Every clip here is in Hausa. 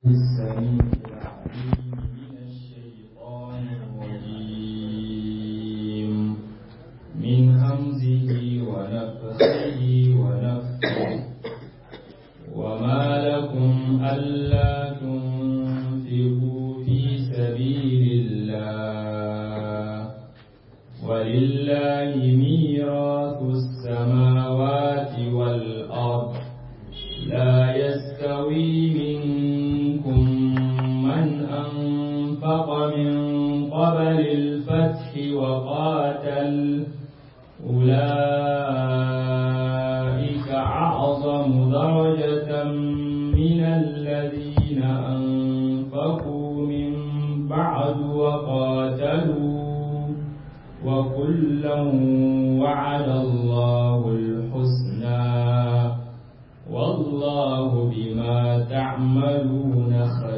السميع العليم من الشيطان الرجيم من همزه ونفخه ونفخه وما لكم ألا تنفقوا في سبيل الله ولله ميراث السماوات والأرض لا يستوي منكم من أنفق من قبل الفتح وقاتل أولئك أعظم درجة من الذين أنفقوا من بعد وقاتلوا وكلا وعد الله الحسنى والله بما تعملون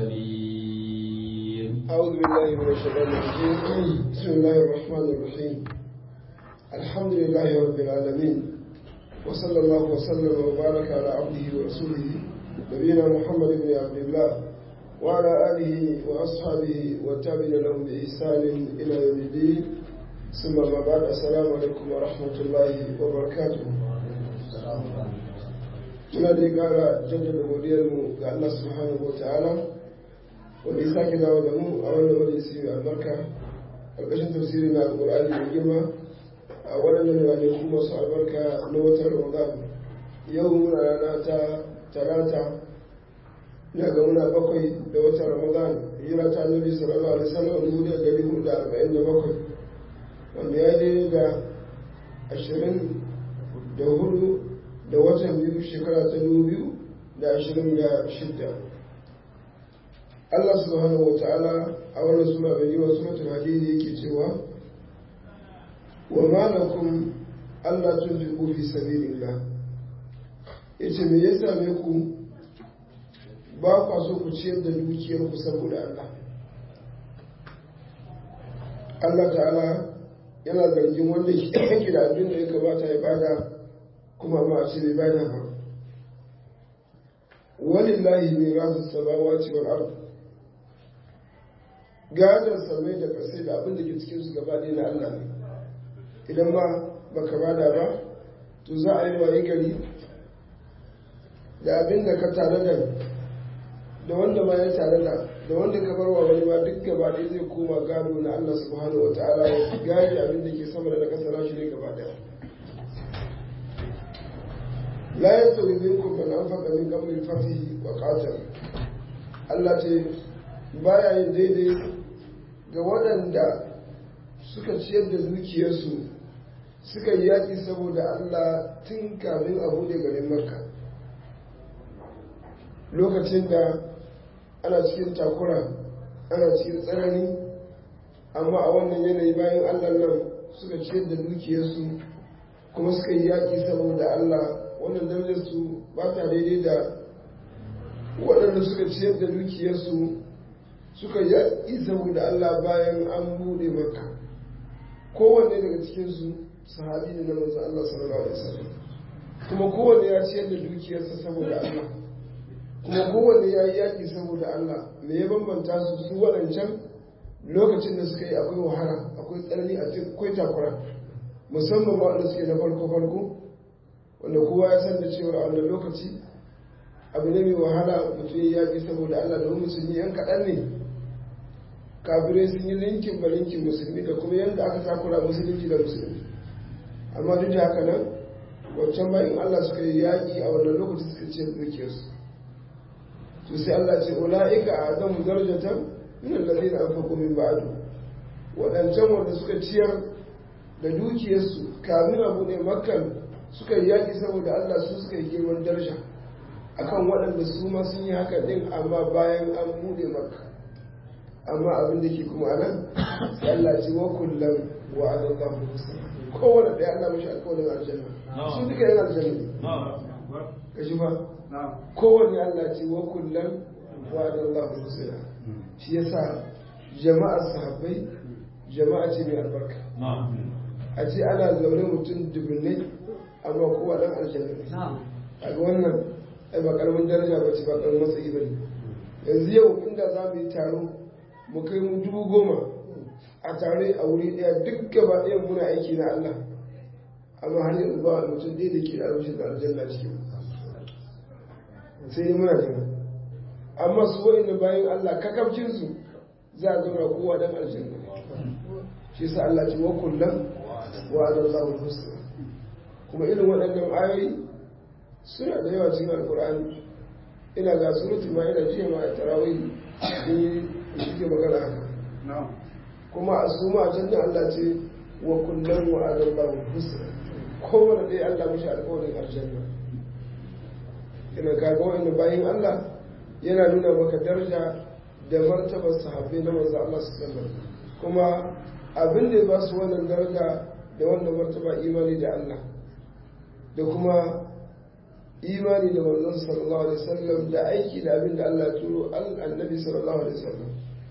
خبير أعوذ بالله من الشيطان الرجيم بسم الله الرحمن الرحيم الحمد لله رب العالمين وصلى الله وسلم وبارك على عبده ورسوله نبينا محمد بن عبد الله وعلى آله وأصحابه والتابعين لهم بإحسان إلى يوم الدين ثم ما بعد السلام عليكم ورحمة الله وبركاته muna dai kara jaddada godiyarmu ga Allah subhanahu wa ta'ala wanda ya sake dawo da mu a wannan majalisi mai albarka ƙarƙashin tafsiri na alƙur'ani mai girma a waɗannan ranaku masu albarka na watan ramadan yau muna rana ta talata ina ga muna bakwai da watan ramadan hijira ta nabi sallallahu alaihi wasallam dubu da ɗari hudu da arba'in da bakwai wanda ya daidai da ashirin da hudu da watan biyu shekara ta dubu biyu da ashirin da shidda Allah subhanahu wa ta'ala a wannan sura mai yiwa suratul hadidi yake cewa wa ma lakum alla tunfiqu fi sabilillah yace me ya same ku ba kwa so ku ciyar da dukiyar ku saboda Allah Allah ta'ala yana zargin wanda yake da abin da ya kamata ya bada kuma ma a ce bai bada ba walillahi mirasu samawati wal ard gadon samai da kasai da abin da ke cikin su gaba ɗaya na Allah ne idan ma baka bada ba to za a yi waye gari da abin da ka tare da da wanda ma ya tare da da wanda ka barwa wani ma duk gaba ɗaya zai koma gado na Allah subhanahu wa ta'ala ya gari abin da ke sama da na kasa na shi ne gaba ɗaya la yastawi minkum man anfaqa min qabli al-fath wa qatal Allah ce baya yin daidai ga waɗanda suka ciyar da dukiyarsu suka yi yaƙi saboda Allah tun kamin a buɗe garin Makka lokacin da ana cikin takura ana cikin tsanani amma a wannan yanayi bayan Allah nan suka ciyar da dukiyarsu kuma suka yi yaƙi saboda Allah wannan darajarsu ba ta daidai da waɗanda suka ciyar da dukiyarsu suka yi saboda Allah bayan an buɗe maka kowanne daga cikinsu sahabi ne na manzon Allah sallallahu alaihi wasallam kuma kowanne ya ciyar da dukiyarsa saboda Allah kuma kowanne ya yi yaƙi saboda Allah me ya bambanta su su waɗancan lokacin da suka yi akwai wahala akwai tsanani akwai takura musamman ma waɗanda suke na farko farko wanda kowa ya san da cewa a wannan lokaci abu ne mai wahala mutum ya yaƙi saboda Allah domin musulmi yan kaɗan ne kafirai sun yi linkin ba linkin musulmi da kuma yadda aka takura musulunci da musulmi amma duk da haka nan wancan bayan Allah suka yi yaƙi a wannan lokaci suka ce dukiyarsu to sai Allah ce ula'ika a zan darjatan min allazina anfaqu min ba'du waɗancan wanda suka ciyar da dukiyarsu kamin abu ne makkan suka yi yaƙi saboda Allah su suka yi girman daraja akan waɗanda su ma sun yi haka ɗin amma bayan an buɗe maka amma abin da ke kuma nan sai Allah ce wa kullum wa adallahu husna kowane ɗaya Allah mashi alƙawarin aljanna su duka yana aljanna ne ka shi fa kowane Allah ce wa kullum wa adallahu husna shi yasa jama'ar sahabbai jama'a ce mai albarka a ce ana zaune mutum dubunnai amma kowa dan aljanna ne a ga wannan ai ba karamin daraja ba ce ba karamin matsayi ba ne yanzu yau inda za mu yi taro mu kai mu dubu goma a tare a wuri ɗaya duk gaba ɗaya muna aiki na Allah amma har yanzu ba wani mutum ɗaya da ke da albashin da aljanna cikin sai dai muna jira amma su wa'in bayan Allah kakabcinsu za a zauna kowa dan aljanna shi sa Allah ce wa kullum wa adallahu husna kuma irin waɗannan ayoyi suna da yawa cikin alkur'ani ina ga suratul ma'ida jiya ma a tarawih sun yi suke magana haka kuma a su ma can Allah ce wa kullum wa adallahu husna kowane ɗaya Allah mashi alƙawarin aljanna ina kaga wa'annan bayan Allah yana nuna maka daraja da martabar sahabbai na manzo Allah sallallahu kuma abin da ya ba su wannan daraja da wannan martaba imani da Allah da kuma imani da manzon sallallahu alaihi wasallam da aiki da abin da Allah ya turo annabi sallallahu alaihi wasallam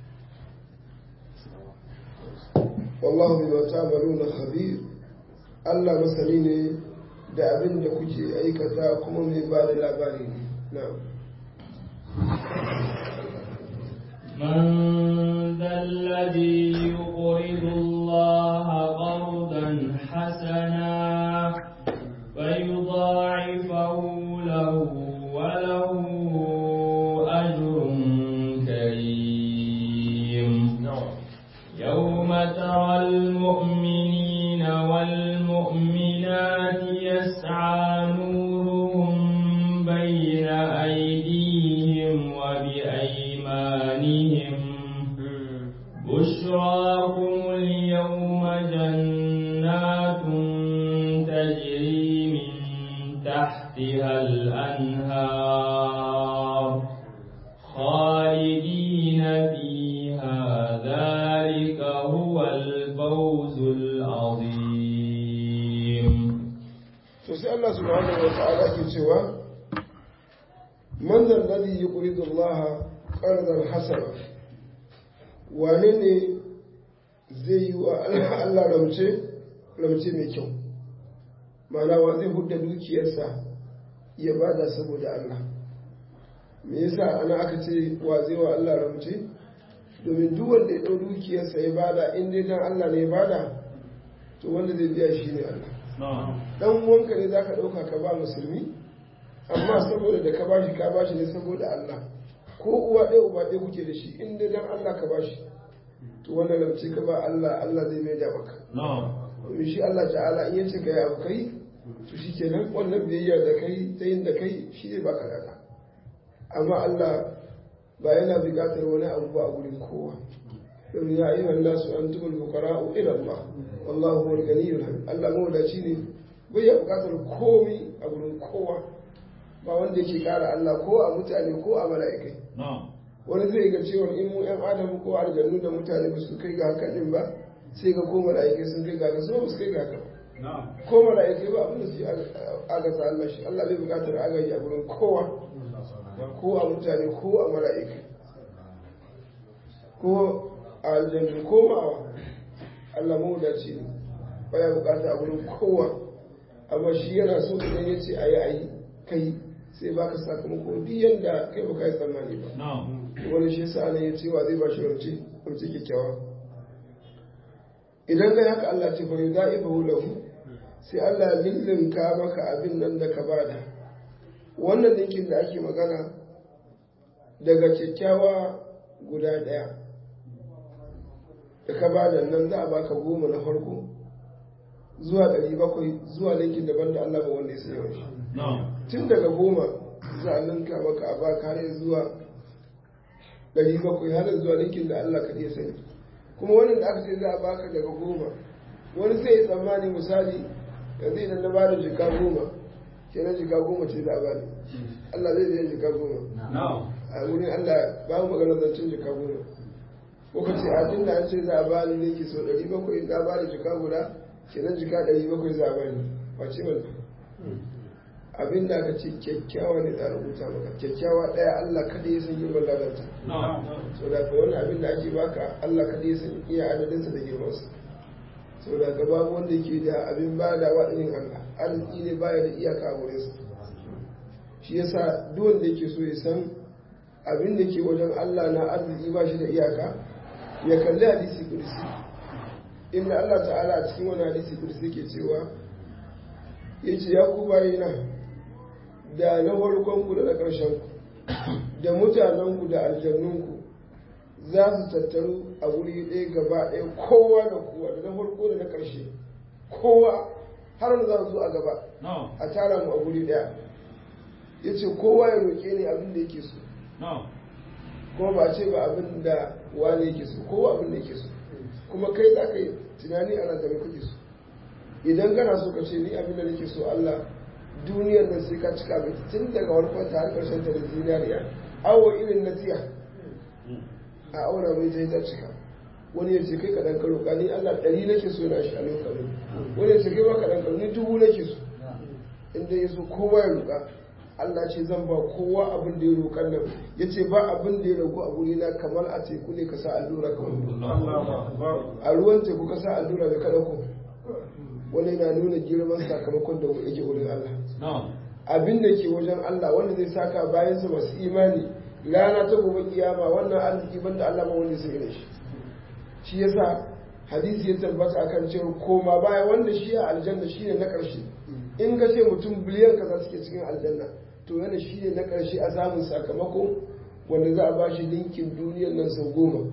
wallahu bima ta'maluna khabir Allah masani ne da abin da kuke aikata kuma mai ba da labari ne na'am من ذا الذي يقرض الله قرضا حسنا فيضاعفه له وله أجر كريم يوم ترى المؤمنين والمؤمنات يسعى نورهم بين أيديهم وبأيمانهم بشراكم اليوم جنات تجري من تحتها الأنهار خالدين فيها ذلك هو الفوز العظيم to sai Allah subhanahu wa ta'ala ke cewa man da alladhi yuqridu Allah qardan hasana wane ne zai yi wa Allah ramce ramce mai kyau ma'ana wa zai hudda dukiyarsa ya bada saboda Allah me yasa ana aka ce wa zai wa Allah ramce domin duk wanda ya ɗau dukiyarsa ya bada in dai dan Allah ne ya bada to wanda zai biya shi ne Allah dan uwanka ne zaka dauka ka ba musulmi amma saboda da ka bashi ka bashi ne saboda Allah ko uwa ɗaya uba ɗaya kuke da shi in dai dan Allah ka bashi to wannan lamce ka ba Allah Allah zai mai da maka domin shi Allah ta'ala in yace kai abu kai to shikenan wannan biyayya da kai ta yin da kai shi zai baka lada amma Allah ba yana buƙatar wani abu ba a gurin kowa domin ya ayyuhan nasu antumul fuqara'u ila Allah wallahu huwal ganiyyul hamid Allah mawadaci ne bai ya buƙatar komai a gurin kowa ba wanda yake ƙara Allah ko a mutane ko a mala'ikai wani zai ga cewa in mu yan adam ko aljannu da mutane ba su kai ga haka din ba sai ga ko mala'ikai sun kai ga haka su ba su kai ga haka ko mala'ikai ba abin da su yi agasa Allah shi Allah bai buƙatar agaji a gurin kowa ko a mutane ko a mala'ikai ko a aljannu ko ma'awa Allah mawadaci ne baya bukata a wurin kowa amma shi yana so idan ya ce a yi a yi kai sai baka sakamako duk yanda kai baka yi tsammani ba wani shi sa ne ya ce wa zai ba shi rance rance kyakkyawa idan kai haka Allah ce fa yudaifu lahu sai Allah lillinka maka abin nan da ka bada wannan dinkin da ake magana daga kyakkyawa guda ɗaya da ka bada nan za a baka goma na farko zuwa ɗari bakwai zuwa linkin daban da Allah ba wanda ya sanya wa shi tun daga goma za a ninka maka a baka har zuwa ɗari bakwai har zuwa linkin da Allah kaɗai ya sani kuma wannan da aka ce za a baka daga goma wani sai ya tsammani misali yanzu idan na bada jika goma kenan jika goma ce za a bani Allah zai biyan jika goma a wurin Allah ba mu magana zancen jika goma ko ka ce a tun da an ce za a bani ne ke so ɗari bakwai na bada jika guda kenan jika ɗari bakwai za a bani wace wannan abin da aka ce kyakkyawa ne da rubuta maka kyakkyawa ɗaya Allah kada ya san girman ladanta so da ka wani abin da ake baka Allah kada ya san iya adadinsa da girmansa so da ka babu wanda yake da abin ba da waɗinin Allah arziki ne baya da iyaka a wurinsa shi yasa duk wanda yake so ya san abin da ke wajen Allah na arziki ba shi da iyaka ya kalli hadisi kursi inda Allah ta'ala a cikin wani hadisi kursi ke cewa ya ce ya ku bayina da na farkonku da na ƙarshenku da mutanenku da aljannunku za su tattaru a wuri ɗaya gaba ɗaya kowa da kowa da na farko da na ƙarshe kowa har da za su zo a gaba a tara mu a wuri ɗaya ya ce kowa ya roƙe ni abin da yake so kuma ba ce ba abin da wani yake so kowa abin da yake so kuma kai za ka yi tunani ana da kake so idan kana so ka ce ni abin da nake so Allah duniyar nan sai ka cika mai tun daga warkon ta har ƙarshen ta da zinariya awo irin na tiya a auna mai ta ta cika wani ya ce kai ka dan karo ni Allah ɗari nake so na shi a lokacin wani ya ce kai ba ka dan karo ni dubu nake so inda ya so kowa ya roƙa Allah ce zan ba kowa abin da ya roƙan nan ya ce ba abin da ya ragu a guri na kamar a teku ne ka sa allura ka a ruwan teku ka sa allura da kada ku wani na nuna girman sakamakon da yake wurin Allah abin da ke wajen Allah wanda zai saka bayan su masu imani rana ta gobe kiyama wannan arziki banda Allah ba wanda sai shi shi yasa hadisi ya tabbata akan cewa koma baya wanda shi a aljanna shine na ƙarshe in ka ce mutum biliyan kaza suke cikin aljanna to yana shi ne na ƙarshe a samun sakamako wanda za a ba shi linkin duniyar nan sau goma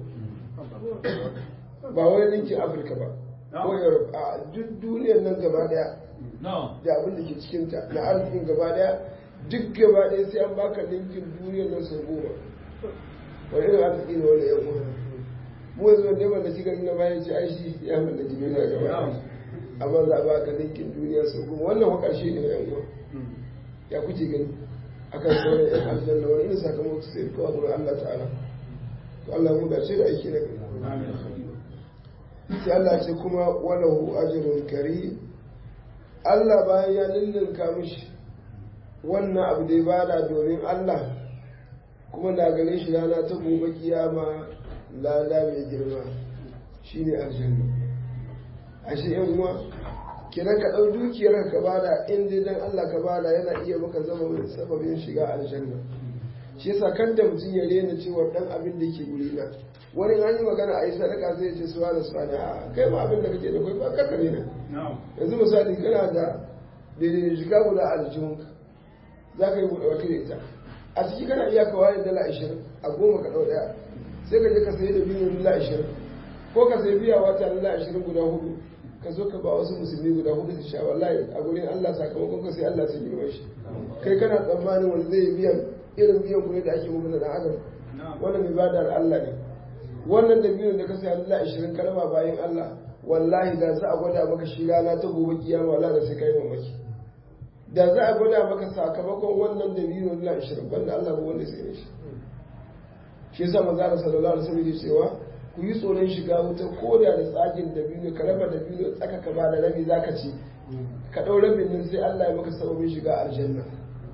ba wani linkin afirka ba ko europe a duk duniyar nan gaba daya da abin da ke cikinta na arzikin gaba daya duk gaba daya sai an baka linkin duniyar nan sau goma wani irin arziki ne wani yan uwa mu yanzu wanda ya mallaki garin na bayan ce aishi ya mallaki duniya gaba daya amma za a baka linkin duniya sau goma wannan wa ƙarshe ne yan uwa ya kuke gani akan sauran yan aljanna wani irin sakamako sai kawai gurin Allah ta'ala to Allah mu dace da aiki na gari sai Allah ce kuma walahu ajrun kari Allah bayan ya lullunka mishi wannan abu da ya bada domin Allah kuma na gane shi rana ta gobe kiyama lada mai girma shine aljanna ashe yan uwa kiran ka ɗau dukiyar ka bada in dai dan Allah ka bada yana iya maka zama wani sababin shiga aljanna shi yasa kan da mutum ya rena cewa dan abin da ke guri na wani an yi magana a yi sadaka zai ce suwa da suwa a kai ma abin da kake da kai ba ka kare na yanzu misali kana da daidai da shiga guda a aljihunka za ka yi buɗe wata da ita a ciki kana iya kawai dala ashirin a goma ka ɗau ɗaya sai ka je ka sayi da biyu dala ashirin ko ka sayi biya wata dala ashirin guda hudu ka zo ka ba wasu musulmi guda hudu su sha wallahi a gurin Allah sakamakon ka sai Allah ta girma shi kai kana tsammanin wanda zai biyan irin biyan kuɗi da ake muku na dan adam wannan ibadar Allah ne wannan da biyun da ka sai Allah 20 kalma bayan Allah wallahi da za a gwada maka shi rana ta gobe kiyama wallahi da sai kai mamaki da za a gwada maka sakamakon wannan da biyun Allah 20 banda Allah ba wanda sai shi shi yasa manzo Allah sallallahu alaihi wasallam ya cewa ku yi tsoron shiga wuta ko da da tsagin da biyu ka raba da biyu tsaka ka ba da rabi zaka ci ka dau rabin nan sai Allah ya maka sababin shiga aljanna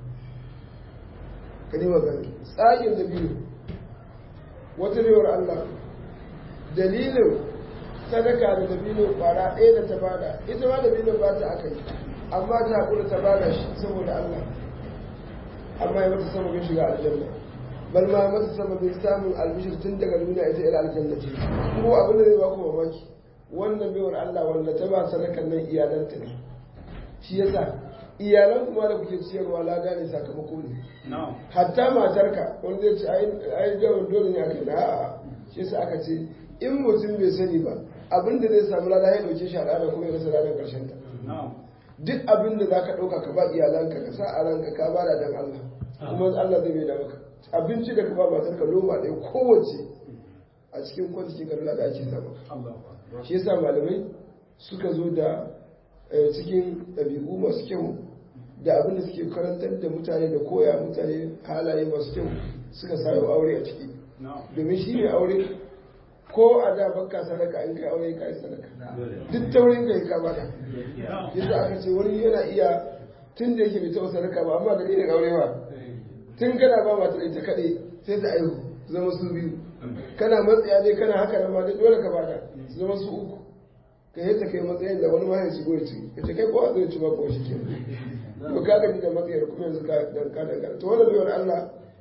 ka nima gani tsagin da biyu wata rewar Allah dalilin sadaka da dabino kwara ɗaya da ta bada ita ma dabino ba ta aka yi amma ta haƙura ta bada shi saboda Allah amma ya mata sababin shiga aljanna bal ma mata sababin samun albishir tun daga duniya ita ila aljanna ce ko abin da zai ba ku mamaki wannan baiwar Allah wanda ta ba sadakan nan iyalanta ne shi yasa iyalan kuma da kuke ciyarwa lada ne sakamako ne hatta matarka wanda zai ce ai gawar dole ne aka na shi yasa aka ce in mutum bai sani ba abin da zai samu lada ya dauke shi al'ada kuma ya rasa ranar karshen ta duk abin da za ka ɗauka ka ba iyalanka ka sa a ranka ka ba da dan Allah kuma Allah zai bai da maka abinci da ka ba matarka loma ɗaya kowace a cikin kwanci kan da ake sama shi yasa malamai suka zo da cikin ɗabi'u masu kyau da abin da suke karantar da mutane da koya mutane halaye masu kyau suka sayo aure a ciki domin shi ne aure ko a da baka sadaka in kai aure kai sadaka duk taurin kai ka bada yadda aka ce wani yana iya tun da yake bai taɓa sadaka ba amma dalilin aure ba tun kana ba matar ita kaɗai sai ta aihu zama su biyu kana matsaya ne kana haka nan ma dole ka bada su zama su uku ka yi ta kai matsayin da wani ma ya shigo ya ci ka ce kai kowa zai ci ba ko shi ke to ka gaji da matsayar kuma yanzu ka dan ka dangana to wannan baiwar Allah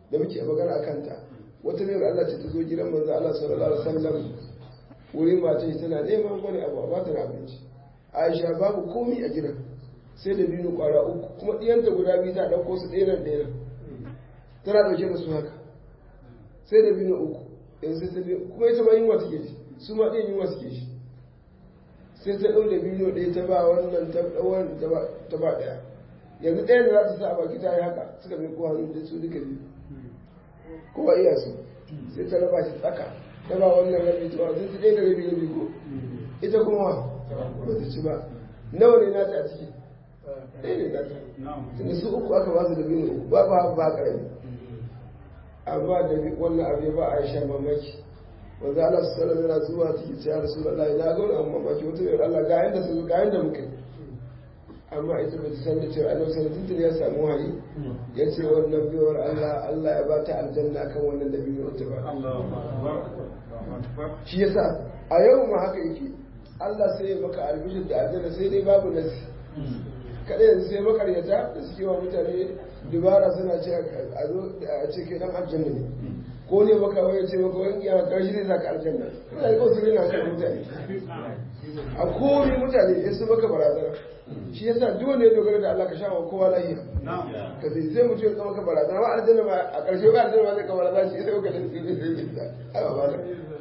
da muke magana a kanta wata ne Allah ce ta zo gidan manzo Allah sallallahu alaihi wasallam wurin mace tana neman wani abu a bata na abinci Aisha babu komi a gidan sai da biyu kwara uku kuma ɗiyanta guda biyu ta ɗauko su ɗaya nan ɗaya nan tana ɗauke da su haka sai da biyu uku yanzu sai ta biyu kuma ita ma yunwa take shi su ma ɗayan yunwa suke shi sai ta ɗau da biyu ɗaya ta ba wannan ta ɗauwan ta ba ɗaya yanzu ɗaya da za ta sa a baki ta yi haka suka mai kowa da su duka biyu kowa iya su sai ta raba shi tsaka ta ba wannan rabi ta ba sun ci ɗaya da rabi rabi ko ita kuma ba ta ci ba nawa ne nata a ciki ɗaya ne nata tunda su uku aka ba su da biyu uku ba ba ba ƙarami amma da wannan abu ya ba a sha mamaki wanda Allah su sallam yana zuwa ciki ce ya rasu Allah na ga wani mamaki wata mai Allah ga yanda su ga yanda muka amma ita ba ta san da cewa annabi sallallahu alaihi ya samu wahayi ya ce wannan biyar Allah Allah ya ba ta aljanna akan wannan da biyu ta ba shi yasa a yau ma haka yake Allah sai ya maka albishir da aljanna sai dai babu nasi kada yanzu sai makaryata da suke wa mutane dubara suna ce a zo a ce kai dan aljanna ne ko ne maka wai ce maka wani kiyama karshe zai saka aljanna ina yi kawai na kan mutane a komi mutane ya su maka barazana shi yasa duk wanda ya dogara da Allah ka sha wa kowa lahiya ka sai sai mutum ya zama ka barazana ba aljanna ba a karshe ba aljanna ba zai ka barazana shi sai ka dan sai sai sai ba ba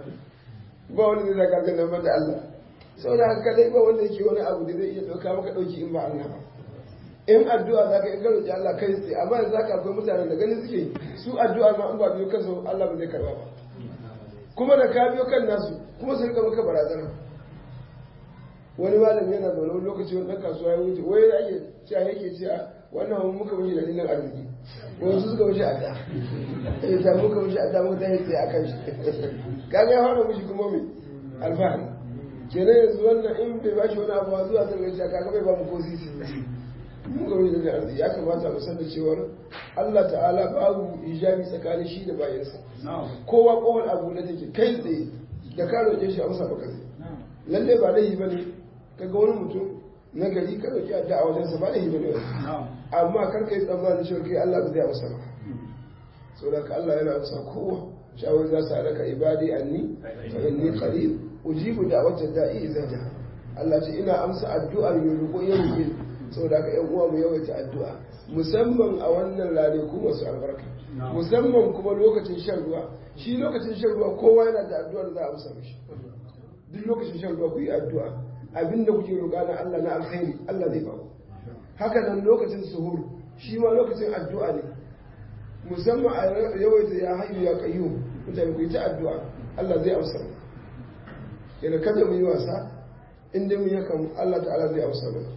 ba wani zai saka aljanna ba da Allah saboda haka dai ba wanda yake wani abu da zai iya dauka maka dauki in ba Allah ba in addu'a za ka in ka roƙi Allah kai tsaye amma yanzu haka akwai mutanen da ganin suke su addu'a ma in ba biyo kansu Allah ba zai karba ba kuma da ka biyo kan nasu kuma su rika maka barazana wani malami yana zaune wani lokaci wani ɗan kasuwa ya wuce wai da ake cewa yake cewa wannan wani muka mishi dalilin arziki wani su suka mishi adda ya ta muka mishi adda muka ta tsaye a kan shi kaga ya fara mishi kuma mai alfahari kenan yanzu wannan in bai ba shi wani abu zuwa zai gaci kaga bai ba mu ko sisi mun ga wani arziki ya kamata mu san da cewar Allah ta'ala babu hijabi tsakanin shi da bayansa kowa kowane abu da take kai tsaye da ka roƙe shi amsa baka zai lalle ba laifi bane kaga wani mutum na gari ka roƙi addu'a a wajensa ba laifi bane amma kar ka yi tsammanin cewa kai Allah ba zai amsa ba saboda ka Allah yana amsa kowa shawar za su halaka ibadi anni fa inni qarib ujibu da'watad da'i idza ja'a Allah ce ina amsa addu'ar mai roƙo ya roƙe saboda ka yan uwa mu yawaita addu'a musamman a wannan rane ku masu albarka musamman kuma lokacin shan ruwa shi lokacin shan ruwa kowa yana da addu'ar za a amsa mishi duk lokacin shan ruwa ku yi addu'a abinda kuke roƙa na Allah na alkhairi Allah zai baku haka nan lokacin suhur shi ma lokacin addu'a ne musamman a yawaita ya hayyu ya qayyum mutane ku yi ta addu'a Allah zai amsa mu yana kada mu yi wasa inda mu yakan Allah ta'ala zai amsa mu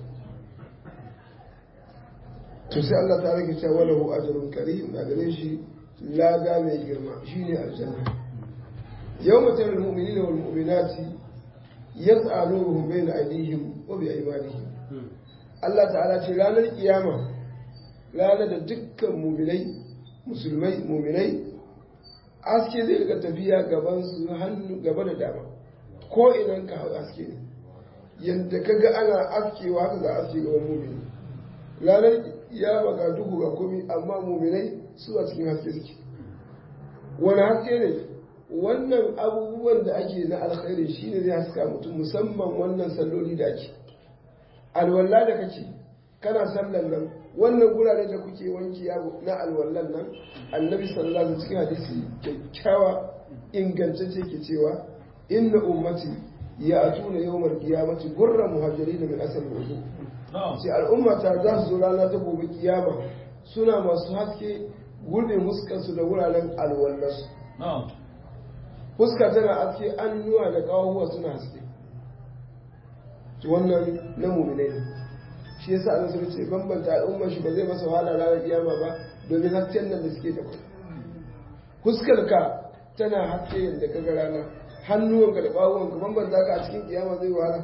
to sai Allah ta rage cewa lahu ajrun karim da gare shi lada mai girma shine aljanna yawma taral mu'minina wal mu'minati yas'a nuruhum bayna aydihim wa bi aymanihim Allah ta'ala ce ranar kiyama ranar da dukkan mu'minai musulmai mu'minai aske zai rika tafiya gaban su hannu gaba da dama ko idan ka hau aske ne yadda ka ga ana askewa haka za a aske gaban mu'mini ranar kiyama ga duhu ga komi amma mu'minai su a cikin haske suke wani haske ne wannan abubuwan da ake na alkhairi shine zai haska mutum musamman wannan salloli da ake alwala da kake kana sallan nan wannan gurare da kuke wanki na alwallan nan annabi sallallahu alaihi cikin hadisi kyakkyawa ingantacce ke cewa inna ummati ya atuna yawmal qiyamati gurra muhajirin min asal wudu sai al'umma ta za su zo rana ta gobe kiyama suna masu haske gurbe muskansu da wuraren alwallarsu fuska tana haske annuwa da kawahuwa suna haske wannan na muminai ne shi yasa an sun ce bambanta al'ummar shi ba zai masa wahala ranar kiyama ba domin hasken nan da suke da kwai fuskar ka tana haske yadda ka ga rana hannuwanka da kawahuwanka bambanta ka a cikin kiyama zai wahala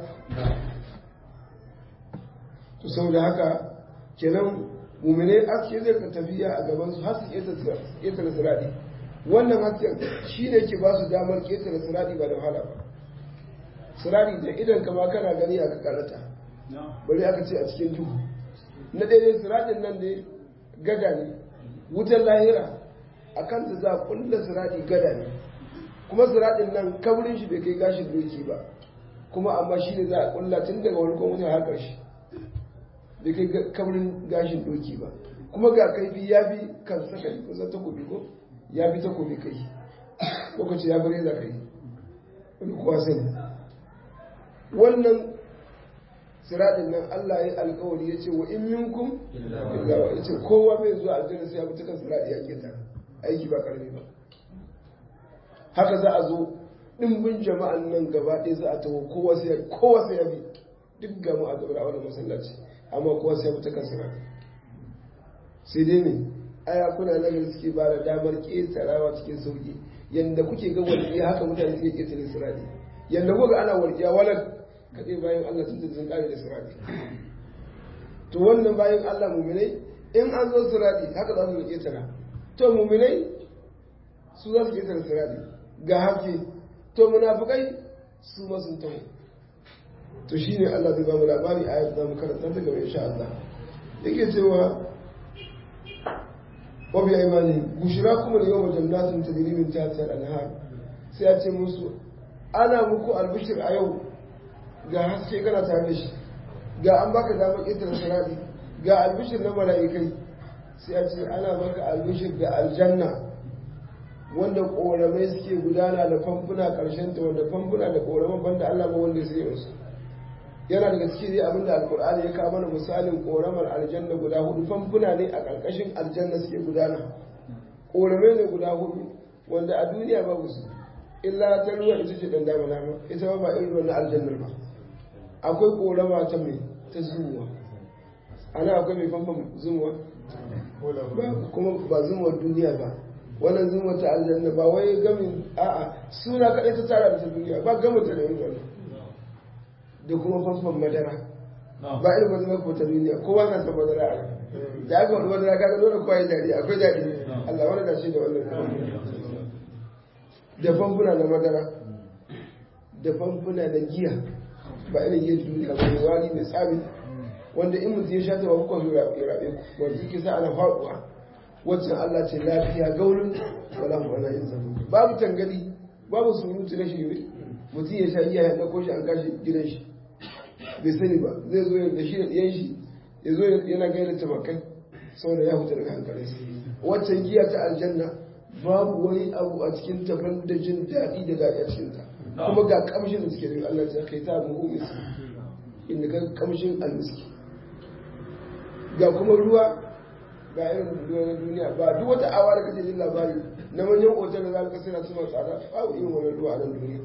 to saboda haka kenan muminai haske zai ka tafiya a gaban su har su ƙetare siradi wannan hasken shi ne ke ba su damar ƙetare siradi ba da wahala ba siradi da idan kama kana gani aka karata bari aka ce a cikin duhu na daidai siradin nan ne gada ne wutar lahira a kanta za a kulla siradi gada ne kuma siradin nan kabrin shi bai kai gashin doki ba kuma amma shi ne za a kulla tun daga wani kuma har ƙarshe bai kai kabrin gashin doki ba kuma ga kaifi ya fi kan sakari kusan takobi ko ya fi takobi kai lokaci ya bare za ka yi wani kuwa sani wannan siradin nan Allah ya alkawari ya ce wa in minkum illa wa ya ce kowa bai zuwa aljanna sai ya bi ta kan siradi ya keta aiki ba karami ba haka za a zo dimbin jama'an nan gaba ɗaya za a taho kowa sai ya kowa sai ya bi duk ga mu a gaba a wannan masallaci amma kowa sai ya bi ta kan siradi sai dai ne aya kuna nan suke ba da damar ƙetarawa cikin sauki yanda kuke ga walƙiya haka mutane suke ƙetare siradi yanda kuka ana walƙiya walar kaɗai bayan Allah sun sun ƙare da siradi to wannan bayan Allah muminai in an zo siradi haka za su ƙetara to muminai su za su ƙetare siradi ga haske to munafukai su ma sun taho to shine Allah zai ba mu labari a yau za mu karanta ta gaba insha Allah yake cewa wa bi aymani bushrakum al-yawma jannatin tajri min tahtiha al-anhar sai ya ce musu ana muku albishir a yau ga haske kana tare da shi ga an baka damar ƙetare sarari ga albishir na mala'ikai sai a ce ana maka albishir da aljanna wanda ƙoramai suke gudana da famfuna ƙarshen ta wanda famfuna da ƙoraman banda Allah ba wanda sai musu yana daga cikin dai abinda alkur'ani ya kawo mana misalin ƙoramar aljanna guda hudu famfuna ne a ƙarƙashin aljanna suke gudana ƙoramai ne guda hudu wanda a duniya babu su illa ta ruwa ita ce dan dama nama ita ba ba irin ruwan na aljannar ba akwai korama ta mai ta zumuwa ana akwai mai famfam zumuwa kuma ba zumuwar duniya ba wannan zumuwar ta aljanna ba wai gamin a'a suna kaɗai ta tara da ta duniya ba gama ta da yin wannan da kuma famfam madara ba irin madara ko ta duniya kowa na san madara a da aka wani madara kaga dole kowa ya dadi akwai dadi Allah wani dace da wannan da famfuna na madara da famfuna na giya ba irin yin duniya ba ne wani mai tsami wanda in mutum ya sha ta ba kuka zo ya rabe ku wanda yake sa ana faɗuwa wacce Allah ce lafiya gaurin wala mu wala yin zama babu tangali babu surutu na shirme mutum ya sha giya ya ɗauko shi an kashi gidan shi bai sani ba zai zo da shi da ɗiyan shi ya zo yana gaida tabakai saboda ya huta daga hankalinsa waccan giya ta aljanna babu wani abu a cikin taban da jin daɗi da daɗi a cikinta kuma ga kamshin da suke da Allah ta kai ta muhu miski inda ka kamshin almiski ga kuma ruwa ga irin ruwa na duniya ba duk wata awa da kake jin labari na manyan otal da za ka kasira suna tsada babu irin wannan ruwa a nan duniya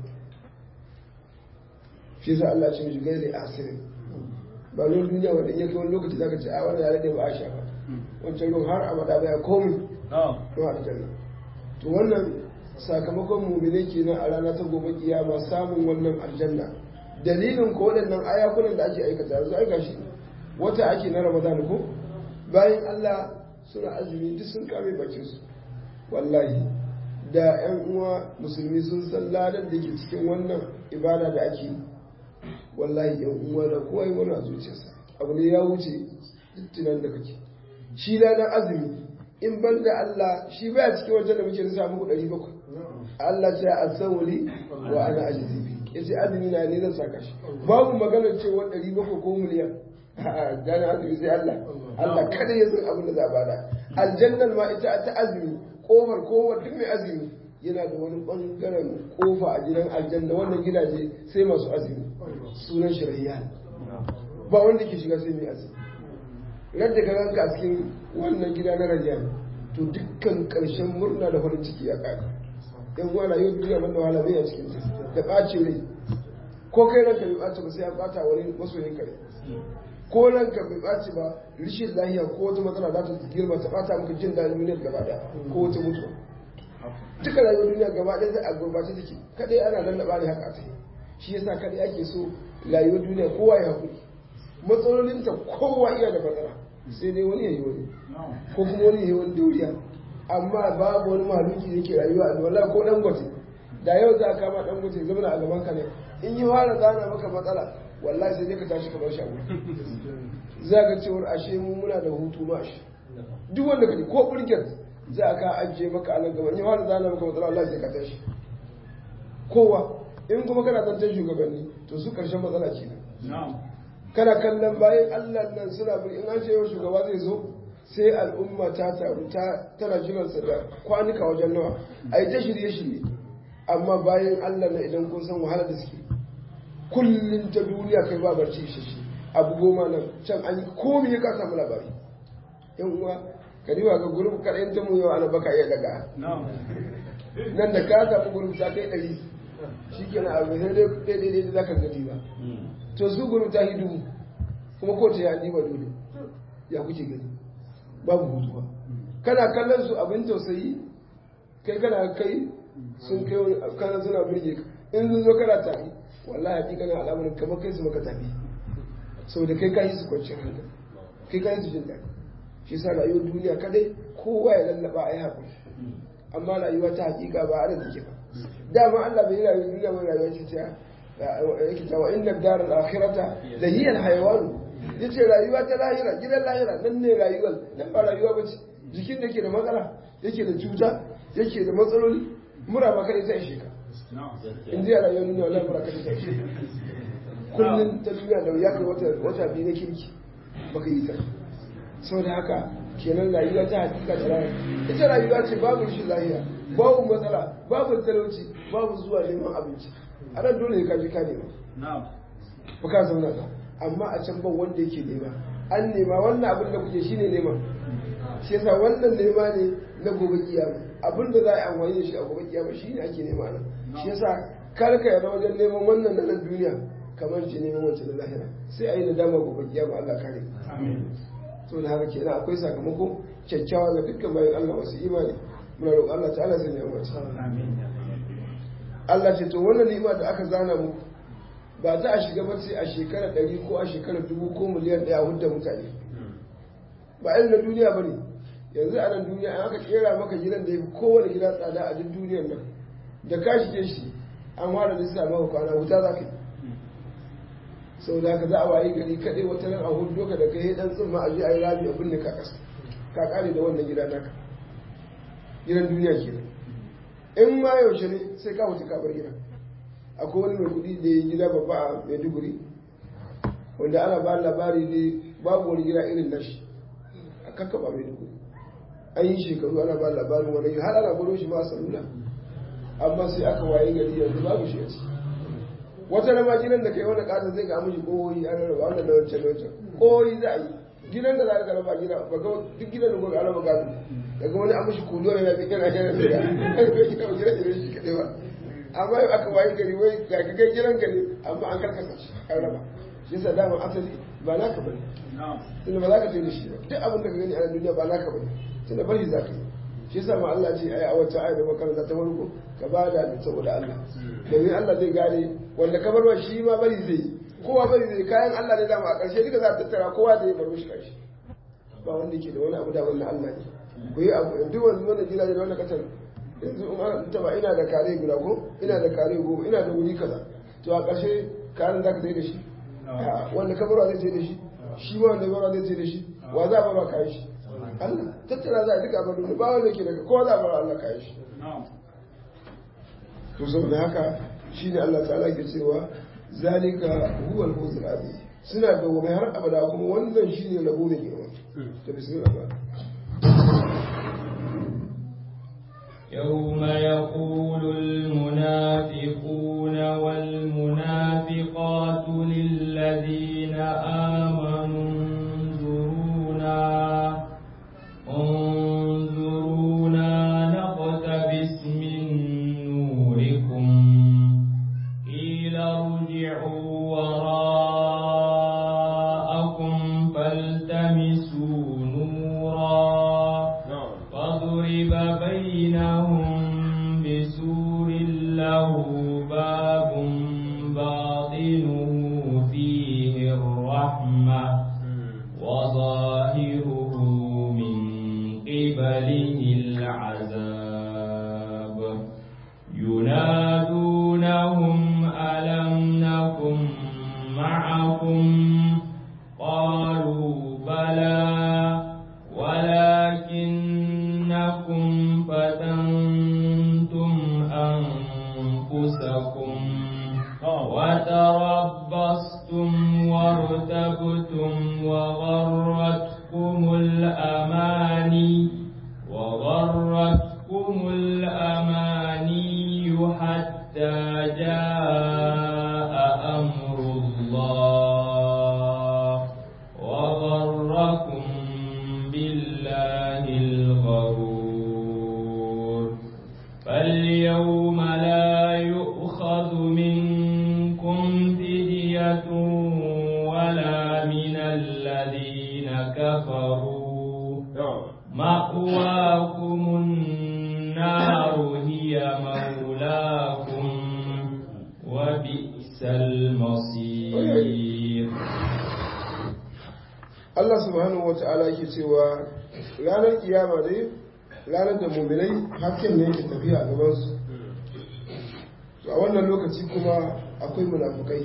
shi sa Allah ce mishi gairi asirin ba ruwan duniya wanda iya kai wani lokaci za ka ce a wannan ya rage ba a sha ba wancan ruwan har abada baya komai ruwa a janna to wannan sakamakon mumine kenan a rana ta gobe kiyama samun wannan aljanna dalilin ko waɗannan ayakunan da ake aikata yanzu aika shi wata ake na ramadan ko bayan Allah suna azumi duk sun kame bakin su wallahi da yan uwa musulmi sun san ladan da ke cikin wannan ibada da ake wallahi yan uwa da kowa yi wani a zuciyarsa abu ne ya wuce duk tunan da kake shi ladan azumi in ban da Allah shi baya cikin wajen da muke nisa muku ɗari bakwai Allah ce a sauri wa ana ajizi bi ya ce azumi na ne zan saka shi babu maganar cewa ɗari bakwai ko miliyan gane azumi sai Allah Allah kada ya san abin da za a bada aljannan ma ita ta azumi kofar kofar duk mai azumi yana da wani bangaren kofa a gidan aljanna wannan gidaje sai masu azumi sunan shirayya ba wanda ke shiga sai mai azumi radda ka ganka a cikin wannan gida na rayyan to dukkan ƙarshen murna da farin ciki ya ƙare yan wala yau duniya man da wahala bai a cikin da ɓace rai ko kai ranka bai ɓace ba sai ya ɓata wani masoyin kare ko ranka bai ɓace ba rishin lahiya ko wata matsala za ta girma ta ɓata maka jin daɗin duniyar gaba ɗaya ko wata mutuwa duka rayuwar duniya gaba ɗaya zai a gurbace take kaɗai ana lallaɓa ne haka a tsaye shi yasa kaɗai ake so rayuwar duniya kowa ya haƙuri matsalolinta kowa iya da matsala sai dai wani ya yi wani ko kuma wani ya yi wani dauriya amma babu wani mahaluki da ke rayuwa a wallahi ko dangote da yau za a kama dangote zama a gaban ka ne in yi fara zana maka matsala wallahi sai dai ka tashi ka bar shi za ka cewar ashe mu muna da hutu ma shi duk wanda ka ko burget za a ka ajiye maka anan gaba in wani zana maka matsala Allah sai ka tashi kowa in kuma kana zantar shugabanni to su karshen matsala ce kana kallon bayan Allah nan suna bin in an ce yau shugaba zai zo sai al'umma ta taru ta tana jiransa da kwanuka wajen nawa a yi ta shirye-shirye amma bayan Allah na idan kun san wahala da suke kullum ta duniya kai ba barci isasshe abu goma nan can an yi komi ya ka samu labari yan uwa ka riba ga gurup kaɗai ta mu yau ana baka iya daga nan da ka samu gurup ta kai ɗari shi kenan abu sai dai daidai da za ka gani ba to su gurup ta hidu kuma ko ta yi ba dole ya kuke gani babu hutu ba kana kallon su abin tausayi kai kana kai sun kai kana suna birge ka in sun zo kana tafi wallahi hakikanin al'amarin kamar kai su maka tafi saboda kai ka yi su kwanciyar hankali kai ka yi su jin daɗi shi sa rayuwar duniya kadai kowa ya lallaba a yi haƙuri amma rayuwa ta hakika ba ana take ba dama Allah bai yi rayuwar duniya mai rayuwa ce ta yake ta wa inna daral akhirata la hiya al-hayawan yace rayuwa ta lahira gidan lahira nan ne rayuwar nan ba rayuwa bace jikin da ke da matsala yake da cuta yake da matsaloli mura ba kai ta ishe ka in ji a rayuwar duniya wallahi mura kai ta ishe kullum ta duniya da ya kai wata wata biyu na kirki baka yi ta saboda haka kenan rayuwa ta hakika ta lahira ita rayuwa ce babu shi lahira babu matsala babu talauci babu zuwa neman abinci a nan dole ka ji ka nema ba ka zauna ba amma a can ban wanda yake nema an nema wannan abin da kuke shine nema shi yasa wannan nema ne na gobe kiyama abin da za a yi amfani da shi a gobe kiyama shine ake nema nan shi yasa kar ka yarda wajen neman wannan na nan duniya kamar shi neman wancan na lahira sai a yi nadama gobe kiyama Allah kare to da haka kenan akwai sakamako kyakkyawa ga dukkan bayan Allah wasu imani muna roƙon Allah ta'ala sai ya wace Allah ce to wannan ni'ima da aka zana muku ba za a shiga ba sai a shekara ɗari ko a shekara dubu ko miliyan ɗaya hudda mutane ba irin na duniya ba ne yanzu a nan duniya an aka kera maka gidan da ya fi kowane gida tsada a duk duniyar nan da ka shige shi an fara da sa maka kwana wuta za ka yi sau da ka za a wayi gari kaɗai wata nan a hudu ka da kai ɗan tsimma a je a yi rami a binne ka ƙasa ka ƙare da wannan gida naka gidan duniya kenan in ma yaushe ne sai ka mutu ka bar gidan akwai wani mai kudi da ya gida babba a maiduguri wanda ana ba labari ne babu wani gida irin nashi a kakkaba maiduguri an yi shekaru ana ba labarin wani har ana gwado shi ma a salula amma sai aka waye gari yanzu babu shi a ciki wata rama gidan da kai wani ƙasa zai ga amshi koyi an raba wannan da wancan da wancan koyi za a yi gidan da za ka raba gida ba ga duk gidan da kuka raba gado daga wani amshi kulo yana da yana yana da ya gidan gidan shi kadai ba amma yau aka wayi gari wai ga ka kai gidan gari amma an karkasa shi an raba shi yasa dama asali ba naka bane tunda ba za ka tafi da shi ba duk abin da ka gani a duniya ba naka bane tunda bari za ka yi shi yasa ma Allah ce ai a wata ayat da makaranta ta farko ka ba da saboda Allah domin Allah zai gane wanda ka barwa shi ma bari zai yi kowa bari zai kayan Allah ne dama a ƙarshe duka za a tattara kowa zai baro shi ƙarshe ba wanda ke da wani abu da wannan Allah ne ku yi abu duk wani wannan gidaje da wannan kasar yanzu in an taba ina da kare guda ko ina da kare goma ina da wuri kaza to a ƙarshe karen za ka sai da shi wanda ka barwa zai sai da shi shi ma wanda barwa zai sai da shi wa za a barwa kayan shi Allah tattara za a duka abin ba wanda ke daga kowa za a barwa Allah kayan shi to saboda haka shine Allah ta'ala ke cewa zalika huwa al-fawzul azim suna da gobe har abada kuma wannan shine rabo mai girma to bismillah يوم يقول المنافقون والمنافقات للذين آمنوا انظرونا انظرونا نقتبس من نوركم قيل ارجعوا وراءكم فالتمسوا نورا فضرب بينهم بسور له باب باطنه فيه الرحمة وظاهره من قبله العذاب ينادونهم ألم نكن معكم قالوا بلى ولكنكم أنفسكم وتربصتم وارتبتم وغرتكم الأماني وغرتكم الأماني حتى جاء أمر الله وغركم بالله الغرور فاليوم لا يؤخذ منكم فدية ولا من الذين كفروا مأواكم النار هي مولاكم وبئس المصير Allah subhanahu wa ta'ala yake cewa ranar kiyama dai ranar da muminai hasken ne yake tafiya a gabansu to a wannan lokaci kuma akwai munafukai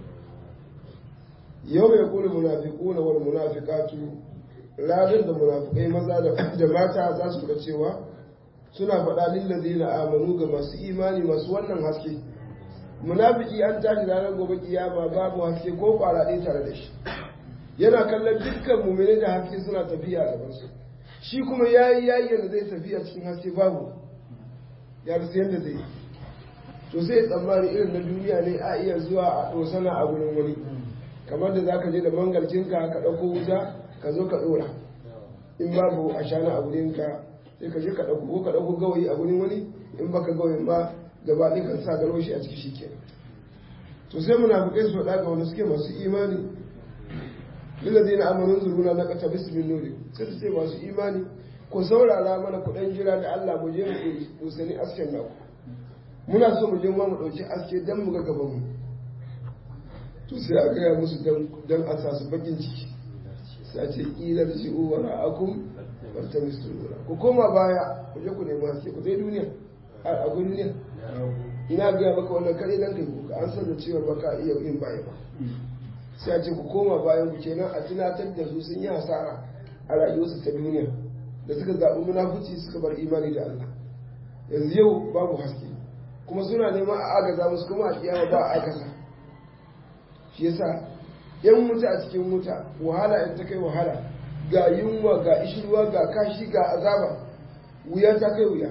yau mai kuli munafiku na wani munafikatu ranar da munafukai maza da mata za su ga cewa suna faɗa lillazi na amanu ga masu imani masu wannan haske munafiki an tashi ranar gobe kiyama babu haske ko kwara ɗaya tare da shi yana kallon dukkan mummune da haske suna tafiya a gabansu shi kuma ya yi yayi yadda zai tafiya cikin haske babu ya rasu yadda zai to sai tsammani irin na duniya ne a iya zuwa a dosana a wurin wani kamar da za ka je da mangalcinka ka ɗauko wuta ka zo ka ɗora in babu a shana a wurinka sai ka je ka ɗauko ko ka ɗauko gawayi a wurin wani in baka gawayin ba gaba ɗaya kan sa garo shi a ciki shi kenan to sai munafukai su faɗa ga wanda suke masu imani lillazina amanu zuruna na kata bismin nuri sai su ce masu imani ku saurara mana ku dan jira da Allah mu je mu dusani asken naku muna so mu je mu dauki aske dan mu ga gaban mu to sai a gaya musu dan dan a sa su bakin ciki sai a ce ilar ji'u wa ra'akum fartamisu nura ku koma baya ku je ku nemi haske ku zai duniya a duniya ina ga maka wannan kare dan kai ku an san da cewa ba ka iya yin baya ba sai a ce ku koma bayan ku kenan a tunatar da su sun yi hasara a rayuwarsu ta duniya da suka zaɓi munafuci suka bar imani da Allah yanzu yau babu haske kuma suna neman a agaza musu kuma a kiyama ba a akasa shi yasa yan wuta a cikin wuta wahala in ta kai wahala ga yunwa ga ishirwa ga kashi ga azaba wuya ta kai wuya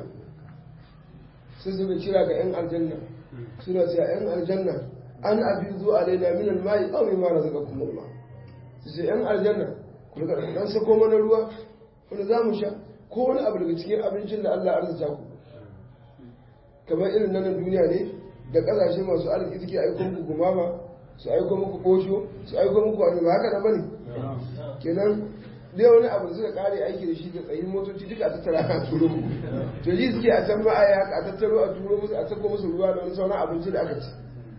sai suka kira ga yan aljanna suna cewa yan aljanna an abin zuwa alaina min almai aw mimma razaqakum Allah su ce yan aljanna ku riga dan sako mana ruwa wanda za mu sha ko wani abu daga cikin abincin da Allah ya arzuta ku kamar irin nan duniya ne da kasashe masu arziki suke aiko muku gumama su aiko muku kosho su aiko muku wani ba haka da bane kenan dai wani abu suka kare aiki da shi da tsayin motoci duka a tattara a turo muku to ji suke a can ma'aya haka a tattaro a turo musu a sako musu ruwa da wani sauran abinci da aka ci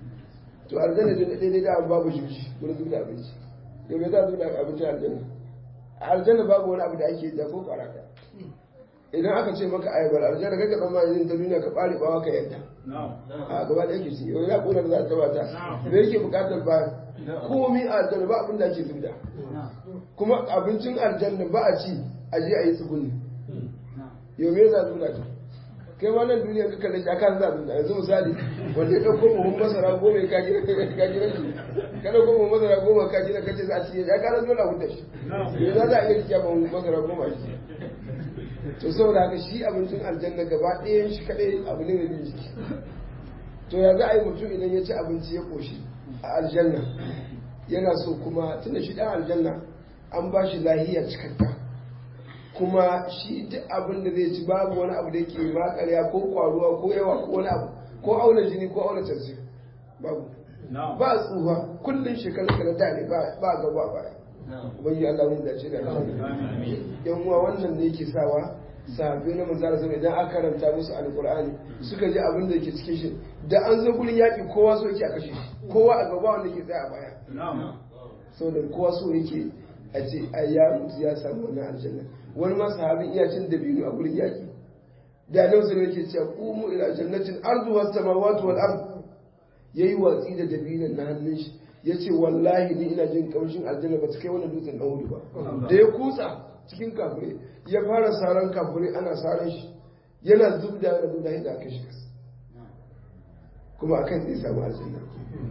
to aljanna da daidai da babu shi wurin zuba da abinci yau me za a zuba da abinci a aljanna a aljanna babu wani abu da ake da ko kwaraka idan aka ce maka ayabar aljanna kai ka tsammani ta duniya ka bare bawa ka yadda a gaba da yake ci yau ya kula da za ta bata me yake bukatar ba komai a aljanna ba abin da ake zubda kuma abincin aljanna ba a ci a je a yi tsuguni yau me za a zubda ta kai ma nan duniya ka kalle shi akan za a zubda yanzu misali wanda ya ɗauko buhun masara goma ka gina ka gina shi ka ɗauko buhun masara goma ka gina ka ce za a ci ya kana dole a huta shi me za a iya rikiya buhun masara goma a shi to saboda haka shi abincin aljanna gaba ɗayan shi kaɗai abu ne mai bin jiki to ya za a yi mutum idan ya ci abinci ya ƙoshi a aljanna yana so kuma tunda shi ɗan aljanna an ba shi lahiya cikakka kuma shi duk abin da zai ci babu wani abu da yake makarya ko kwaruwa ko yawa ko wani abu ko auna jini ko auna tansir babu ba tsufa kullum shekaru kana da ne ba gaba baya ubangi Allah mun dace da yan uwa wannan ne yake sawa sahabbai na manzara sama idan aka karanta musu alqur'ani suka ji abin da yake cikin shi da an zo gurin yaki kowa so yake a kashe shi kowa a gaba wanda yake tsaya a baya saboda kowa so yake a ce a ya mutu ya samu wannan aljanna wani ma sahabin iya cin dabino a gurin yaki da nan sai yake cewa qumu ila jannatin ardu was samawati wal ard yayi watsi da dabinon na hannun shi ya ce wallahi ni ina jin kamshin aljanna ba ta kai wani dutsen ɗan hudu ba da ya kutsa cikin kafirai ya fara saran kafirai ana saran shi yana zubda yana zubda yadda aka shi kasa kuma akan zai samu aljanna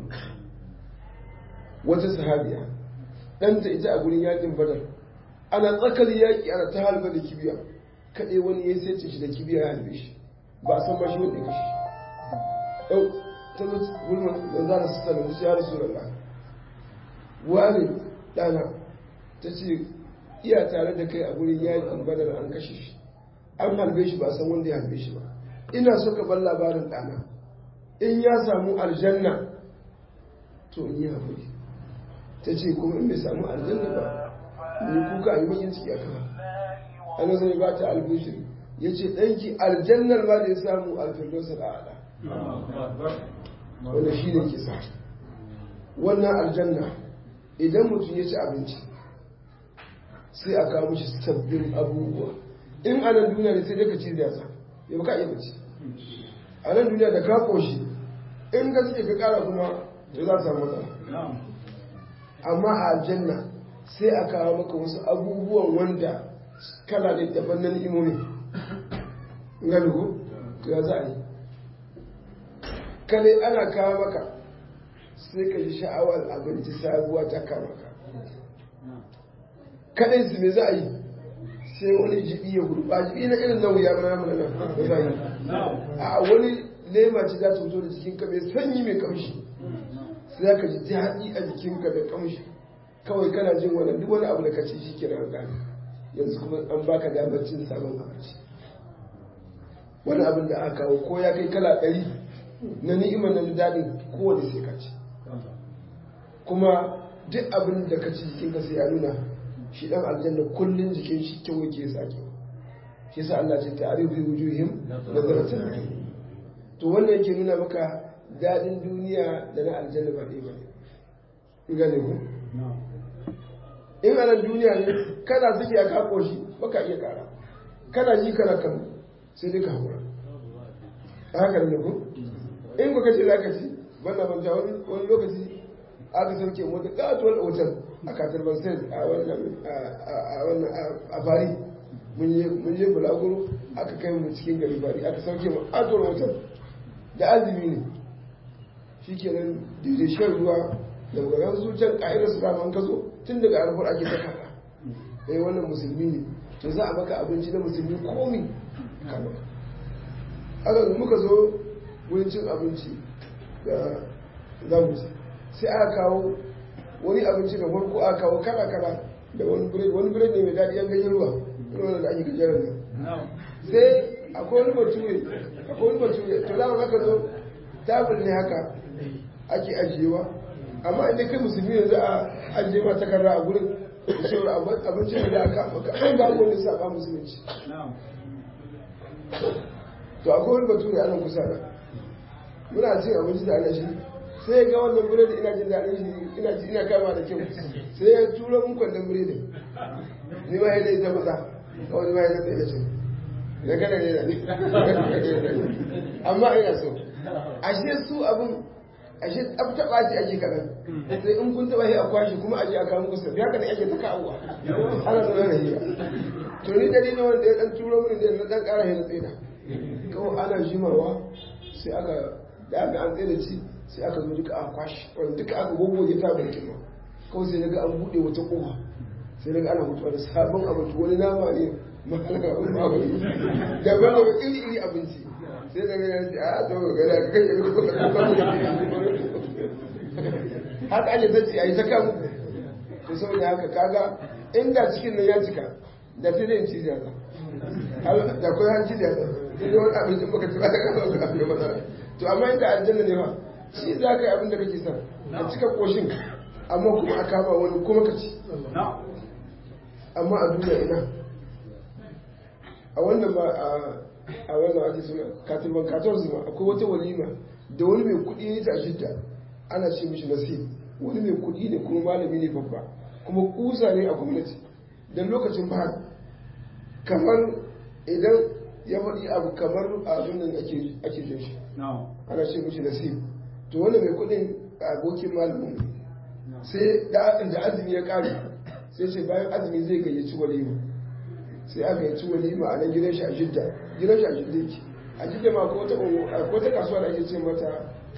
wata sahabiya ɗanta ita a gurin yakin badar ana tsakar yaƙi ana ta halba da kibiya kaɗai wani ya sai shi da kibiya ya halbe shi ba a san ba shi wanda ya kashe shi ɗau ta zo gulman da za su sanar shi ya rasu da wani ɗana ta ce iya tare da kai a gurin yakin badar an kashe shi an halbe shi ba san wanda ya halbe shi ba ina so ka bar labarin ɗana in ya samu aljanna to in yi haƙuri ta ce kuma in bai samu aljanna ba ni kuka a yi bakin ciki a kama ana zai ba ta albishir ya ce ɗanki aljannar ba da ya samu alfirdosar a'ala wanda shi ne kisa wannan aljanna idan mutum ya ci abinci sai a kawo mishi sabbin abubuwa in a nan duniya ne sai dai ka ci ziyasa ya baka iya bace a nan duniya da ka koshi in gaske ka kara kuma to za samu matsala amma a aljanna sai a kawo maka wasu abubuwan wanda kala da daban na ni'imomi gani ko to ya za a yi kale ana kawo maka sai ka ji sha'awar abinci sabuwa ta kama ka kadai su me za a yi sai wani jibi ya gudu ba jibi na irin nan wuya mana mana nan ba yi a wani lema ce za ta fito da jikinka mai sanyi mai kamshi sai ka ji daɗi a jikinka da kamshi kawai kana jin wani duk wani abu da ka ci shi ke nan gani yanzu kuma an baka damar cin sabon abinci wani abin da aka kawo ko ya kai kala ɗari na ni'imar na daɗin kowane sai ka ci kuma duk abin da ka ci jikinka sai ya nuna shi ɗan aljanna kullum jikin shi kyau yake sake shi sa Allah ce ta'arifu fi wujuhim nazaratul to wannan yake nuna maka daɗin duniya da na aljanna ba ɗaya ba ne gane ku in a nan duniya ne kana suke a kako shi baka iya kara kana ji kana kan sai dai ka haƙura a haka ne ku in ku kace za ka ci banda manta wani lokaci aka sauke mota ƙatuwar otal a katar bansan a wannan a fari mun je bulaguro aka kai mu cikin gari fari aka sauke mu ƙatuwar otal da azumi ne shi kenan daidai shan ruwa da magagan zuciyar ƙa'idar su daman ka zo tun daga arfar ake ta kaɗa eh wannan musulmi ne to za a maka abinci na musulmi komi kama aka muka zo wurin cin abinci da za mu ci sai aka kawo wani abinci da farko aka kawo kala kala da wani bired wani bired ne mai daɗi yan ganyen ruwa ruwan da ake gajeren nan sai akwai wani bature akwai wani bature to dama haka zo tabir ne haka ake ajiyewa amma inda kai musulmi yanzu a ajiye ma takarda a gurin da shawar abincin da aka maka an ba wani saba musulunci to akwai wani bature a nan kusa da muna cin abinci da ana shi sai ga wannan biredi ina jin daɗin shi ina ji ina kama da kyau sai ya tura mun kwandon biredi ni ma yadda ita matsa kawai ma yadda tsaye da shi da kada ne da ni amma ina so ashe su abin ashe tsabtaɓa shi ake kaɗan sai in kun taɓa shi a kwashe kuma aje a kawo muku sabbi haka ne ake ta kawowa ana zaune da hira to ni dari ne wanda ya ɗan turo mini da na ɗan ƙara hira tsaida kawai ana jimawa sai aka da aka an tsaye da ci sai aka zo duka a kwashe wanda duka aka gogoge ta barkin ma kawai sai daga an buɗe wata ƙofa sai daga ana mutuwa da sabon abinci wani nama ne malaka wani babu daban da iri iri abinci sai da gani ce a to ga da kai ko ko haka ake tace ai ta kan to saboda haka kaga inda cikin nan ya cika da sai dai ci da da ko hanci da da wani abinci baka ci ba ka ga abin matsala to amma inda aljanna ne fa shi za ka yi abin da kake son a cika koshin amma kuma a kama wani kuma ka ci amma a duniya ina a wannan ba a wannan ake suna katilban katon zuma akwai wata walima da wani mai kuɗi ya ta shidda ana ce mishi nasib wani mai kuɗi ne kuma malami ne babba kuma kusa ne a gwamnati don lokacin ba kamar idan ya faɗi abu kamar abin nan ake jin shi ana ce mishi nasib to wani mai kuɗin abokin malamin sai da azumi ya ƙare sai ce bayan azumi zai gayyaci walima sai aka yi ci walima a nan gidan shi a jidda gidan shi a jidda yake a jidda ma ko ta kasuwa da ake ce mata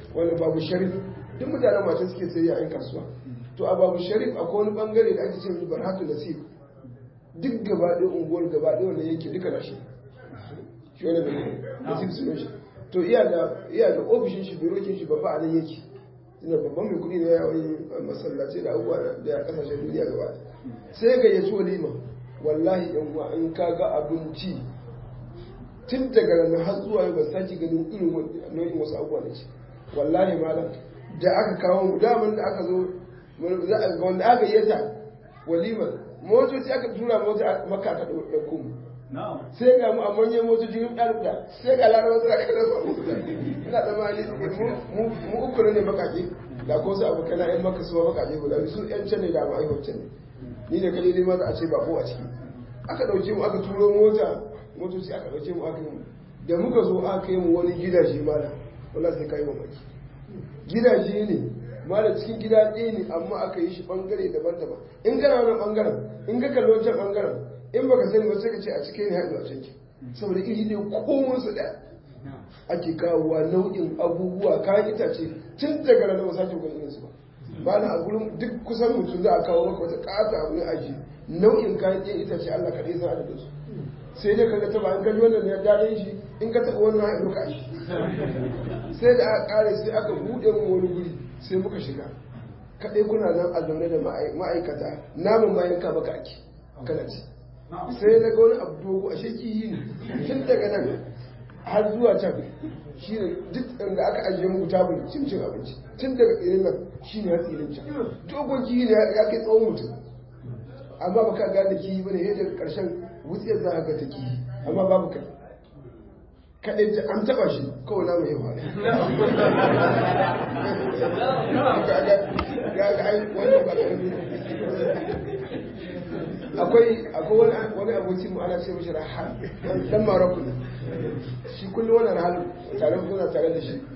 wani babu sharif duk mutanen mata suke sayayya a yan kasuwa to a babu sharif akwai wani bangare da ake ce mai barhatu nasir duk gaba ɗaya unguwar gaba ɗaya wanda yake duka na shi shi wani da nasir sunan shi to iya da iya da ofishin shi birokin shi babba a nan yake ina babban mai kuɗi ne ya wani masallaci da abubuwa da ya kasashen duniya gaba ɗaya sai ga ya ci walima wallahi yan uwa in ka ga abinci tun daga ranar har zuwa yau ba sake ganin irin nau'in wasu abubuwa da ce wallahi malam da aka kawo mu daman da aka zo za a ga wanda aka yi ta walima motoci aka tura mota maka aka ɗauko mu sai ga mu a manyan motoci yin ɗalibda sai ga larabar suna kada su abu ina da mali mu uku ne bakake da ko su abu kana yan maka suwa bakake guda su yan can ne da mu aiwar can ne ni da kaje ne ma za a ce ba ko a ciki aka ɗauke mu aka turo mota motoci aka ɗauke mu aka yi mu da muka zo aka yi mu wani gidaje mala wala sai kai mamaki gidaje ne mala cikin gida ɗaya ne amma aka yi shi bangare daban-daban in kana wani bangaren in ka kalli wancan bangaren in baka sani ba sai ka ce a cikin ne haɗu a canki saboda iri ne komai su ɗaya ake kawowa nau'in abubuwa kayan itace tun daga ranar ba sake kan irinsu ba ba na a gurin duk kusan mutum za a kawo maka wata ƙata abu ne aji nau'in kayan ɗaya itace Allah kaɗai san adadin su sai dai kaga taba an kaji wannan ya daɗin shi in ka taɓa wannan haɗu ka shi sai da aka ƙare sai aka buɗe mu wani guri sai muka shiga kaɗai kuna nan a zaune da ma'aikata namun bayan ka maka ake kana ci sai na ga wani abu dogo a sheki ne tun daga nan har zuwa can shi ne duk da aka ajiye muku tabul cin cin abinci tun daga irin nan shi ne hatsi irin can dogon kiyi ne ya kai tsawon mutum amma baka gane kiyi bane yadda karshen wutsiyar za a ga ta kiyi amma babu kai kaɗai ta an taɓa shi kawai na mai yawa ga ga ai wannan ba akwai akwai wani abokin mu ana ce mishi rahal dan maroko ne shi kullum wannan rahal tare kuna tare da shi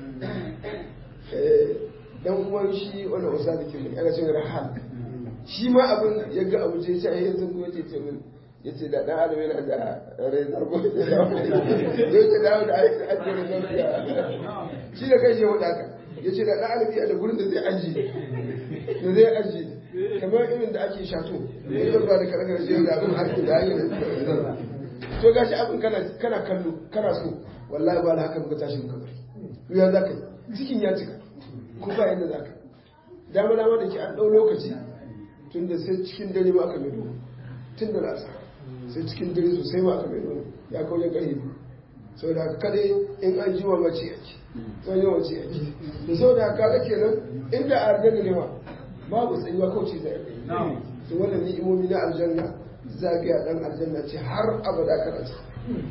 dan uwan shi wannan usa da ke mun ana ce rahal shi ma abin ya ga abu ce sai ya zungo ce ce min yace da dan adam yana da rai zargo da yace da da ai ajiyar zargo shi da kai shi wada ka yace da dan adam yana da gurin da zai ajiye da zai ajiye kamar irin da ake shato in zan ba da karakar shi da abin harki da hanyar da to gashi abin kana kana kallo kana so wallahi ba da haka muka tashi muka bari ya za ka yi cikin ya cika ko ba yadda za ka dama dama da ke an ɗau lokaci tun da sai cikin dare ma aka mai tun da nasa sai cikin dare sosai ma aka mai ya kawo ya ƙarfi sau da haka kadai in an ji wa mace yake sai yawan mace yake da sau da haka kenan inda a argani ne ma babu tsayuwa kauce zai rai to wannan ni'imomi na aljanna zagaya dan aljanna ce har abada kana ce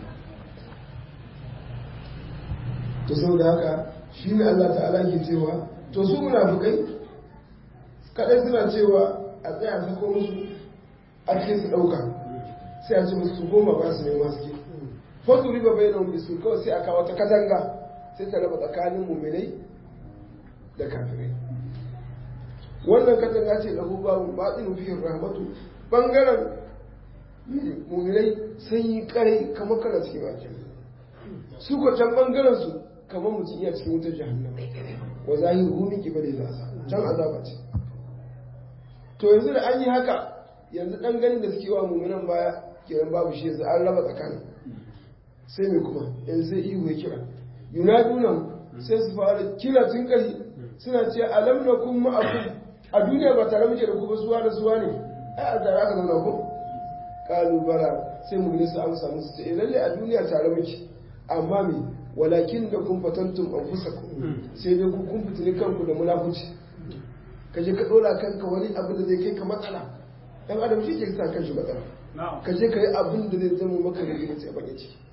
to saboda haka shi ne Allah ta'ala ke cewa to su munafikai kadai suna cewa a tsaya sako musu a cikin su dauka sai a ce musu su goma ba su nema suke fatu riba bai nan bisu kawai sai a kawo ta katanga sai ta raba tsakanin muminai da kafirai wannan katanga ce lahu babu baɗin fihin rahmatu ɓangaren muminai sun yi ƙarai kamar kana cikin wajen su ko can ɓangaren su kamar mutum iya cikin wutar jahannama wa zahir humi ki bane za sa can azaba ce to yanzu da an yi haka yanzu ɗan ganin da suke wa muminan baya kiran babu shi yanzu an raba tsakanin sai mai kuma yanzu sai ihu ya kira yunadunan sai su fara kira tun ƙari suna ce alam na kun ma'akum a duniya ba tare muke da kuma suwa da suwa ne ai a tare aka zauna ko kalu bala sai mu ne su amsa musu sai lalle a duniya tare muke amma me walakin da kun fatantum anfusakum sai dai ku kun fitini kanku da munafuci ka je ka dora kanka wani abu da zai kai ka matsala dan adam shi ke sa kanshi matsala ka je ka yi abin da zai zama maka da gina sai bane ciki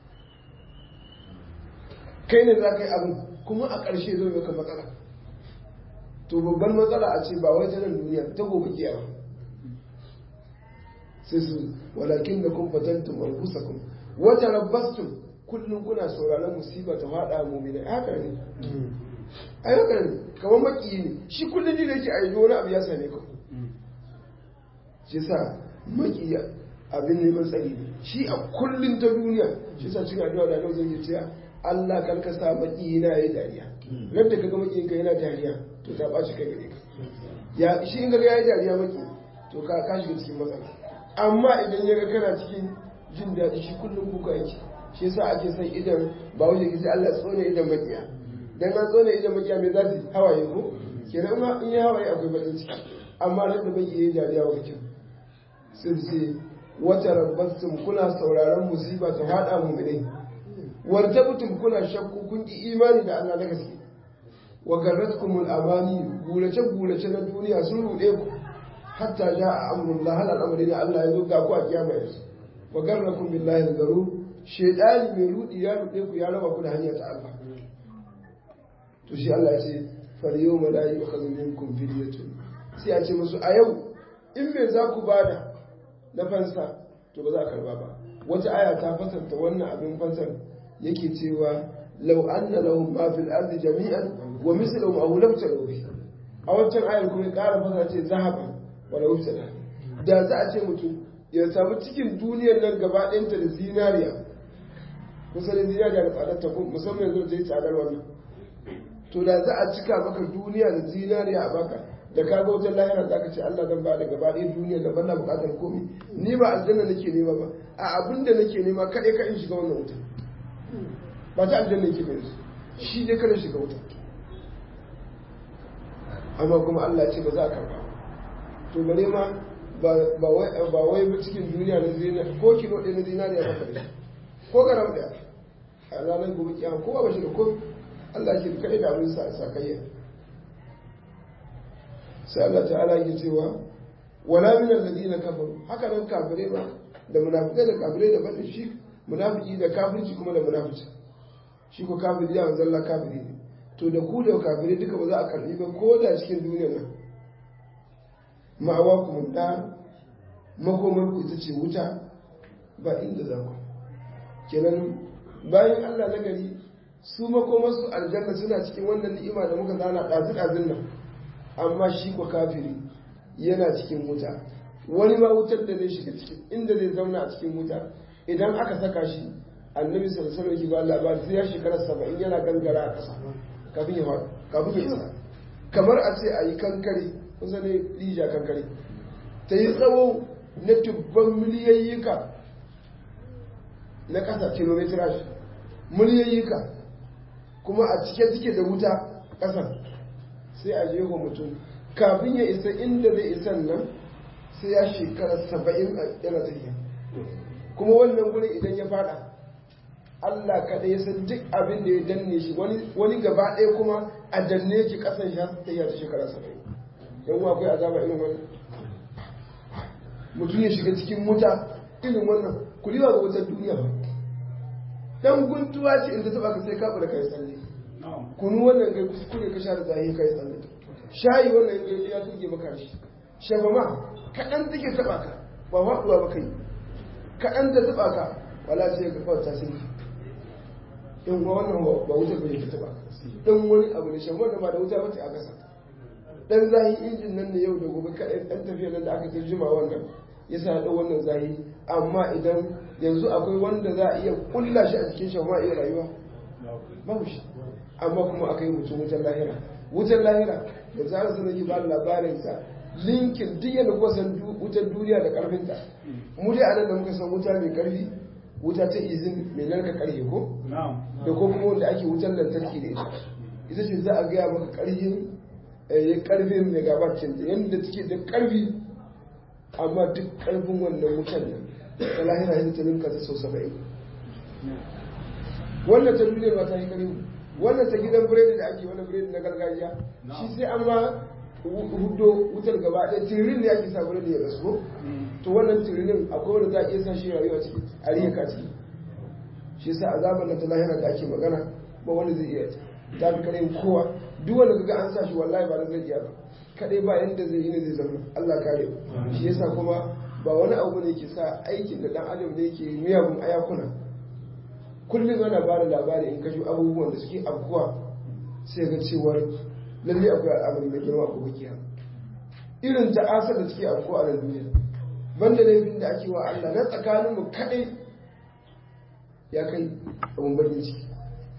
kai ne za ka yi abin kuma a ƙarshe zai maka matsala to babban matsala a ce ba wai ta nan duniya ta gobe kiyama sai su walakin da kun fatantum anfusakum wa tarabbastum kullum kuna sauraron musiba ta fada mu'mina haka ne ai haka ne kamar maki ne shi kullum ne da yake ayi wani abu ya same ka shi sa maki abin neman tsari ne shi a kullum ta duniya shi sa cikin addu'a da nan zai ce Allah kalka sa maki na yayi dariya ran da kaga makiyin ka yana dariya to ta ɓaci kai gare ka ya shi in ga ya yi dariya maki to ka ka shiga cikin matsala amma idan ya ga kana cikin jin daɗi shi kullum kuka yake shi yasa ake son idan ba wuce ki Allah tsone idan makiya dan an tsone idan makiya me za su hawaye ko kenan ma in ya hawaye akwai bakin ciki amma ran da bai yi dariya wa kin sai ce wata rabbatum kuna sauraron musiba ta fada mu ne wartabtum kuna shakku kun ki imani da Allah na gaske wa garratkumul amani gulace gulace na duniya sun rude ku hatta jaa amrullah hal al'amari ne Allah ya zo ga ku a kiyama yanzu wa garrakum billahi al-garur shaytani mai rudi ya rude ku ya raba ku da hanyar ta Allah to shi Allah ya ce fal yawma la yu'khadhu minkum fidyatun sai a ce musu a yau in me za ku bada na fansa to ba za a karba ba wata aya ta fasarta wannan abin fansar yake cewa law anna lahum ma fil ardi jami'an wa misluhum aw lam taruhi a wancan ayar kuma ya ƙara fasa ce zahaba wala wufsada da za a ce mutum ya samu cikin duniyar nan gaba ɗayanta da zinariya kusa da zinariya da tsadar ta musamman yanzu da yi tsadar wannan to da za a cika maka duniya da zinariya a baka da ka ga wajen lahira za ka ce Allah zan ba da gaba ɗaya duniya da bana buƙatar komai ni ba aljanna nake nema ba a abin da nake nema kaɗai ka in shiga wannan wuta ba ta aljanna yake mai su shi dai kada shiga wuta amma kuma Allah ce ba za a karba to bare ma ba wai cikin duniya na zinariya ko kilo ɗaya na zinariya ba kare ko garam ɗaya a ranar gobe kiyama ko ba shi da ko Allah ke kaɗai da abin sa sakayya sai Allah ta'ala yake cewa wala min alladhina kafaru haka nan kafirai ba da munafikai da kafirai da fadin shi munafiki da kafirci kuma da munafici shi ko kafiri ya zalla kafiri ne to da ku da kafirai duka ba za a karbi ba ko da cikin duniya nan ma'awa ku da makomar ku ita ce wuta ba inda za ku kenan bayan Allah na gari su makomar su aljanna suna cikin wannan ni'ima da muka zana ɗazu ɗazun nan amma shi ko kafiri yana cikin wuta wani ma wutar da zai shiga cikin inda zai zauna a cikin wuta idan aka saka shi annabi sallallahu alaihi wasallam ba labari sai ya shekara saba'in yana gangara a ƙasa kafin ya faɗi kafin ya isa kamar a ce a yi kankare kusa ne rija kankare ta yi tsawo na tubban miliyayyika na ƙasa kilometrage miliyayyika kuma a cike cike da wuta ƙasar sai a jeho mutum kafin ya isa inda zai isan nan sai ya shekara saba'in yana tafiya kuma wannan guri idan ya fada Allah kaɗai ya san duk abin da ya danne shi wani gaba ɗaya kuma a danne ki ƙasan shi ta yi ta shekara saba'in yan wa akwai azaba irin wannan mutum ya shiga cikin wuta irin wannan ku liwa ga wutar duniya ba dan guntuwa ce inda taba ka sai ka da kai tsalle kunu wannan kai kuskure ka sha da zahi kai tsalle shayi wannan kai ya tuge maka shi shafa ma kaɗan take taba ka ba faɗuwa ba kai kaɗan ta taba ka wala sai ka kawai tasiri in wa wannan ba wutar bai ta taba dan wani abu ne shan wannan ba da wuta bace a kasa dan zahi injin nan ne yau da gobe kaɗai ɗan tafiya nan da aka tarjuma wannan ya sa da wannan zahi amma idan yanzu akwai wanda za a iya kulla shi a cikin shi ma iya rayuwa babu shi amma kuma aka yi mutum wutar lahira wutar lahira da zarar sun yi ba labarin sa linkin duk yadda kuka san wutar duniya da karfinta mu dai anan da muka san wuta mai karfi wuta ta izin mai narka karfe ko da ko kuma wanda ake wutar lantarki da ita ita ce za a gaya maka karfin ya karfin megabacin da yadda take da karfi amma duk karfin wannan wutar nan ta lahira yadda ta ninka ta sau saba'in wannan ta duniya ba ta yi kare wannan ta gidan biredi da ake wani biredi na gargajiya shi sai an ma hudo wutar gaba ɗaya tiririn ne ake sa biredi ya gasko to wannan tirinin akwai wanda za a iya sa shi rayuwa ciki a riyaka ciki shi sa azabar na ta lahira da ake magana ba wanda zai iya ta fi kare kowa duk wanda kaga an sa shi wallahi ba zai iya ba kadai ba yanda zai yi ne zai zama Allah kare shi yasa kuma ba wani abu ne ke sa aikin da dan adam ne ke miyagun ayakuna kullum ana ba da labari in kashe abubuwan da suke afkuwa sai ga cewar lalle akwai al'amari mai girma ko bakiya irin ta'asar da suke afkuwa a nan duniya banda laifin da ake wa Allah na tsakanin mu kadai ya kai abun bakin ciki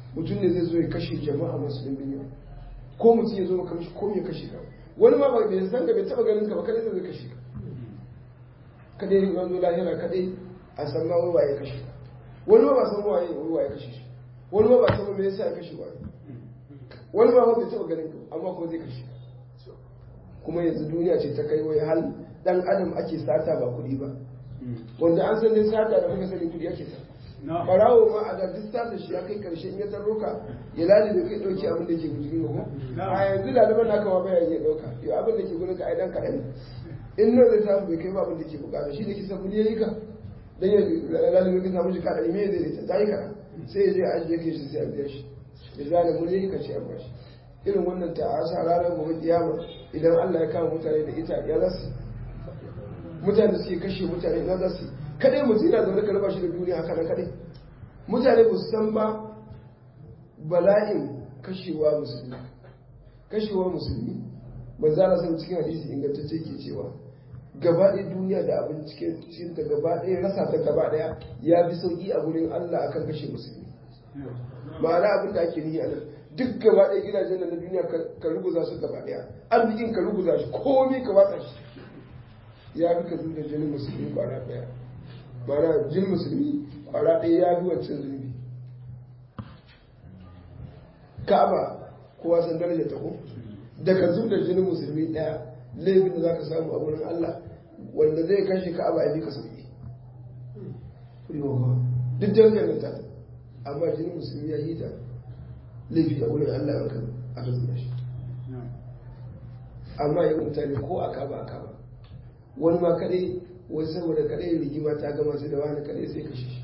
mutum ne zai zo ya kashe jama'a masu dimbin yawa ko mutum ya zo maka mishi ko ya kashe ka wani ma ba bai san ka bai taba ganin ka ba kadai zai kashe ka kadai in an zo lahira kadai a san ma wai waye kashe ka wani ma ba san waye wai waye kashe shi wani ma ba san me yasa ya kashe waye wani ma ba bai taba ganin ka amma ko zai kashe ka kuma yanzu duniya ce ta kai wai hal dan adam ake sata ba kuɗi ba wanda an san dai sata da muka sani kuɗi ake sata barawo ma a da duk sata shi ya kai karshe in ya tarro ka ya lali da kai ɗauki abin da ke guji ko a yanzu laliban naka ma bayan ya ɗauka yau abin da ke gudun ka ai dan kaɗan in nan zai samu bai kai ba abin da ke bukata shi da kisa kuɗi ya yi ka dan ya laliban ka samu shi kaɗan me zai rita ta yi kaɗan sai ya je a ajiye kai shi sai a biya shi ya zane mu ne ka ce a bashi irin wannan ta'asa ranar gobe kiyama idan Allah ya kama mutane da ita ya za su mutane suke kashe mutane ya za su kadai mutum yana zaune ka raba shi da duniya haka nan kadai mutane ba su san ba bala'in kashewa musulmi kashewa musulmi ba za a san cikin hadisi ingantacce ke cewa gaba ɗaya duniya da abin cikin ta gaba ɗaya rasa ta gaba ɗaya ya fi sauƙi a gurin Allah akan kashe musulmi ma'ana abin da ake nihi a nan duk gaba ɗaya gidajen na duniya ka ruguza su gaba ɗaya arzikin ka ruguza shi komai ka watsa shi ya fi ka zuwa jinin musulmi kwara ɗaya ma'ana jin musulmi kwara ɗaya ya fi wancan zunubi ka'aba kowa san daraja ta ko da ka zuwa jinin musulmi ɗaya laifin da za ka samu a wurin Allah wanda zai kashe ka'aba ya fi ka sauki duk darajar ta amma jinin musulmi ya yi ta laifi a wurin Allah ya kan aka zuba shi amma yau mutane ko aka ba aka ba wani ma kadai wani saboda kadai rigima ta gama su da wani kadai sai kashe shi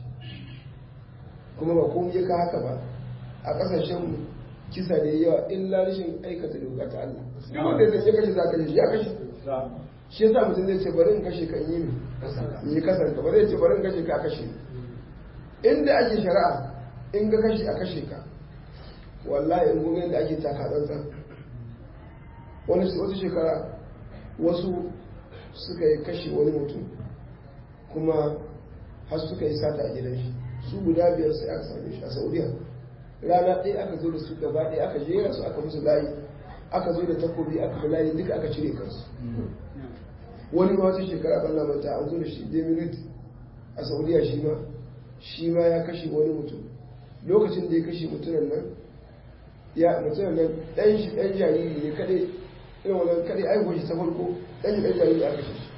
kuma ba komai ya ka haka ba a kasashen kisa da yawa illa rashin aikata doka ta Allah wanda zai ya kashe za ka ya kashe shi yasa mutum zai ce bari in kashe kan yi ne yi kasanta ba zai ce bari in kashe ka kashe inda ake shari'a in ga kashe a kashe ka wallahi in gobe da ake taka tsantsan wani wata shekara wasu suka yi kashe wani mutum kuma har suka yi sata a gidan shi su guda biyar sai aka same shi a saudiya rana ɗaya aka zo da su gaba ɗaya aka jera su aka musu layi aka zo da takobi aka bi layi duka aka cire kansu wani ma wata shekara ban manta an zo da shi demirit a saudiya shi ma shi ma ya kashe wani mutum lokacin da ya kashe mutumin nan ya mutumin nan ɗan shi ɗan jariri ne kaɗai irin wannan kaɗai aihuwar shi ta farko ɗan shi ɗan jariri aka kashe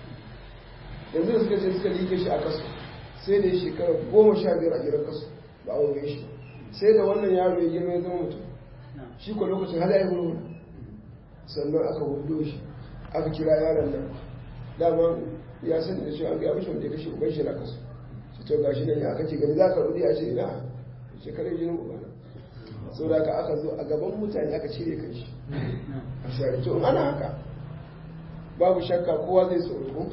yanzu da suka ce suka liƙe shi a kasu sai da shekara goma sha biyar a gidan kasu ba a wuri shi sai da wannan yaro ya girma ya zama mutum shi ko lokacin hada ya hulu sannan aka hudo shi aka kira yaron nan dama ya sani da cewa an gaya mishi wanda ya kashe uban shi na kasu shi to gashi nan ya kake gani za ka rudi a ce ina shekarar jinin ubana sau da aka zo a gaban mutane aka cire kan shi a shari to ana haka babu shakka kowa zai tsoro ko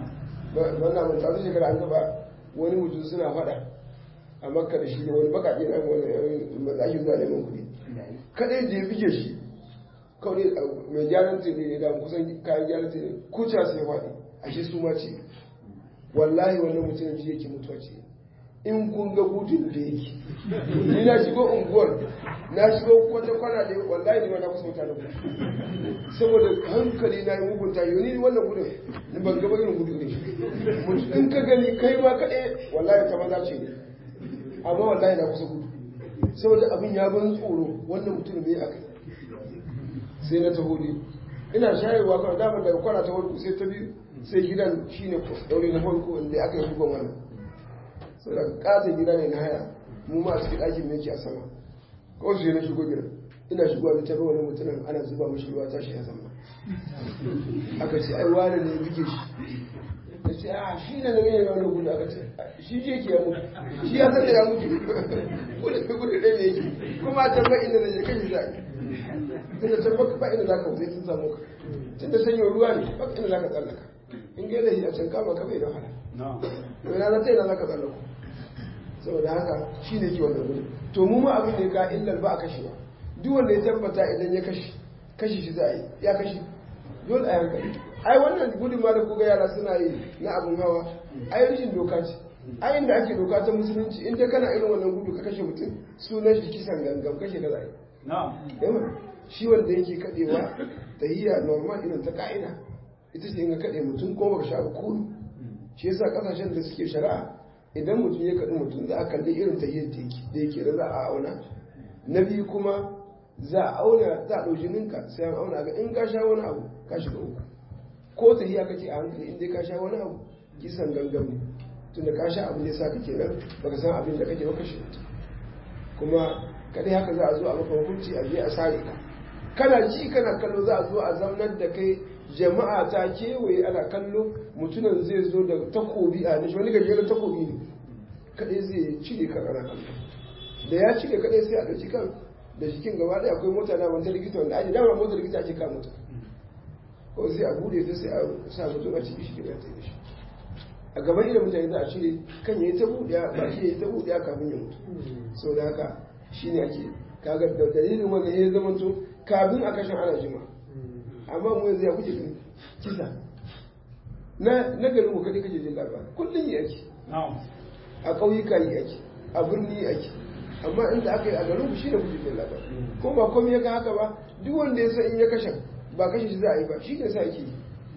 wannan mun tafi shekara an gaba wani mutum suna fada a makka da shi da wani bakaɗe na wani matsaki zuwa neman kuɗi kadai da ya bige shi kawai mai gyaran tele ne da kusan kayan gyaran tele kuca sai faɗi a shi su ma ce wallahi wannan mutumin ji yake mutuwa ce in kun ga gudun da yake ni na shigo unguwar na shigo wata kwana da wallahi ni ma na kusa mutane ku saboda hankali na yi mugunta yau ni wannan gudun ni ban gaba irin gudu ne mutu in ka gani kai ma kaɗai wallahi ta maza ce amma wallahi na kusa gudu saboda abin ya ban tsoro wannan mutum ne a kai sai na taho ne ina shayarwa kawai damar daga kwana ta farko sai ta biyu sai gidan shine daure na farko inda aka yi bugon wannan sai daga katon gida ne na haya mu ma a cikin ɗakin ne ke a sama kawai sai na shigo gidan ina shigowa da tabi wani mutumin ana zuba mashi ruwa tashi ya zama aka ce ai wani ne bige shi da ce a shi ne na mai wani gudu aka ce shi je ke ya mutu shi ya san da ya mutu gudu gudu ɗaya ne yake kuma a tabbar inda zai kai shi zaɓi tunda tabbar ba inda za ka wuce sun samu ka tunda sanyin ruwa ne ba inda za ka tsallaka in ga yanayi a can kama ka bai da wahala to ina na ta ina za ka tsallako saboda haka shi ne ke wannan gudu to mu ma abin da ya ka illar ba a kashe ba duk wanda ya tabbata idan ya kashe kashe shi za a yi ya kashe dole a hankali ai wannan gudun ma da kuga yara suna yi na abin hawa ai rashin doka ce a inda ake doka ta musulunci inda kana irin wannan gudu ka kashe mutum sunan shi kisan gangan kashe ka zai yawa shi wanda yake kadewa tahiyya normal irin ta ka'ida ita ce in ka kade mutum ko baka sha kuru shi yasa kasashen da suke shari'a idan mutum ya kaɗi mutum za a kalli irin tahiyyar da yake da za a auna na biyu kuma za a auna za a ɗauki ninka sai an auna ga in ka sha wani abu ka shiga uku ko tahiyya kake a hankali in dai ka sha wani abu kisan gangan ne tunda ka sha abin da ya sa kake nan baka san abin da kake ba kashe mutum kuma kadai haka za a zo a maka hukunci a je a sare ka kana ci kana kallo za a zo a zaunar da kai jama'a ta kewaye ana kallo mutumin zai zo da takobi a nishi wani gajeren takobi ne kadai zai cire kan ana kallo da ya cire kadai sai a ɗauki kan da jikin gaba ɗaya akwai mota na wanta likita wanda ake dama mota likita ake kama mutum ko sai a bude ta sai a sa mutum a ciki shi ke ta yi shi a gaban irin mutane za a cire kan ya yi ta buɗe ba shi ya yi ta buɗe kafin ya mutu sau da haka shi ne ake kaga da dalilin wanda ya zama to kafin a kashin ana jima amma mu yanzu ya kuke gani kisa na na garin mu kadai kake jin labari kullum yi ake a ƙauyuka yi ake a birni yi ake amma inda aka yi a garin ku shi da kuke jin labari ko ba komai ya ga haka ba duk wanda ya san in ya kashe ba kashe shi za a yi ba shi ne sa ake yi